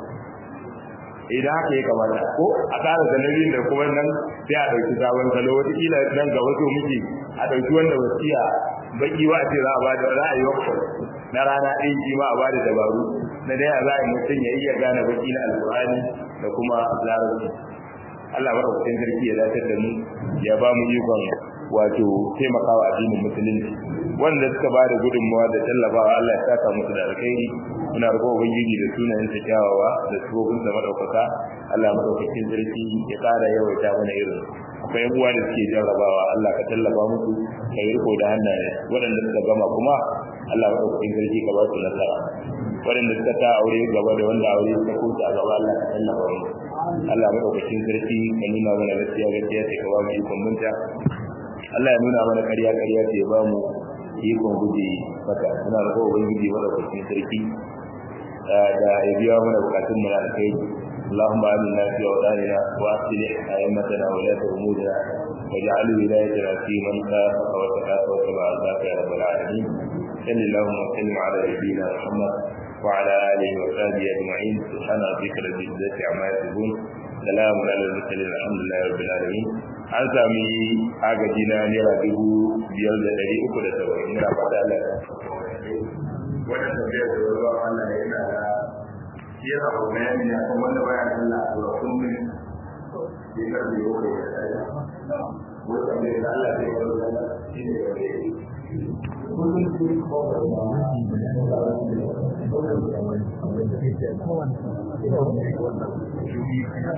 idan haka ya kamata ko a ƙara da nabi da kuma nan sai a ɗauki sabon salo wataƙila nan gaba so muke a ɗauki wanda wasiya baki wa ce za a bada za a yi wakil na rana ɗin shi ma a bada dabaru na dai za a yi mutum ya iya gane baki na alƙur'ani da kuma larabci Allah maɗaukakin sarki ya dace da mu ya ba mu ikon wato taimakawa addinin musulunci wanda suka ba da gudunmawa da tallafawa Allah ya saka musu da alkhairi muna roƙo ubangiji da sunayen sa kyawawa da sifofin sa madaukaka Allah madaukakin sarki ya ƙara yawaita mana irin akwai uwa da suke jarrabawa Allah ka tallafa musu ka yi riko da hannaye waɗanda suka gama kuma Allah madaukakin sarki ka ba su nasara waɗanda suka ta aure gaba da wanda aure suka kusa a gaba Allah ka tallafa musu Allah madaukakin sarki ka nuna mana gaskiya gaskiya sai ka ba mu ikon munta Allah ya nuna mana ƙarya ƙarya sai ya ba mu ikon guje maka muna da kowa ubangiji madaukakin sarki da ya biya mana bukatun mu na alkhairi اللهم آمنا في أوطاننا وأصلح أئمتنا ولاة أمورنا واجعل ولايتنا في من خافك وتخاف واتبع رضاك يا رب العالمين صل اللهم وسلم على نبينا محمد وعلى آله وصحبه أجمعين سبحان ربك رب العزة عما يصفون سلام على المرسلين الحمد لله رب العالمين an sami agaji na naira dubu biyar da ɗari uku da saba'in naira fata Allah wannan tafiyar da ruwa wannan yana da yana ko bayani ne akan wanda baya sallah a zuwa kullum ya karbe yau da ya tsaya wanda bai da Allah zai yi wanda shi ne da ya yi kullum sai ko da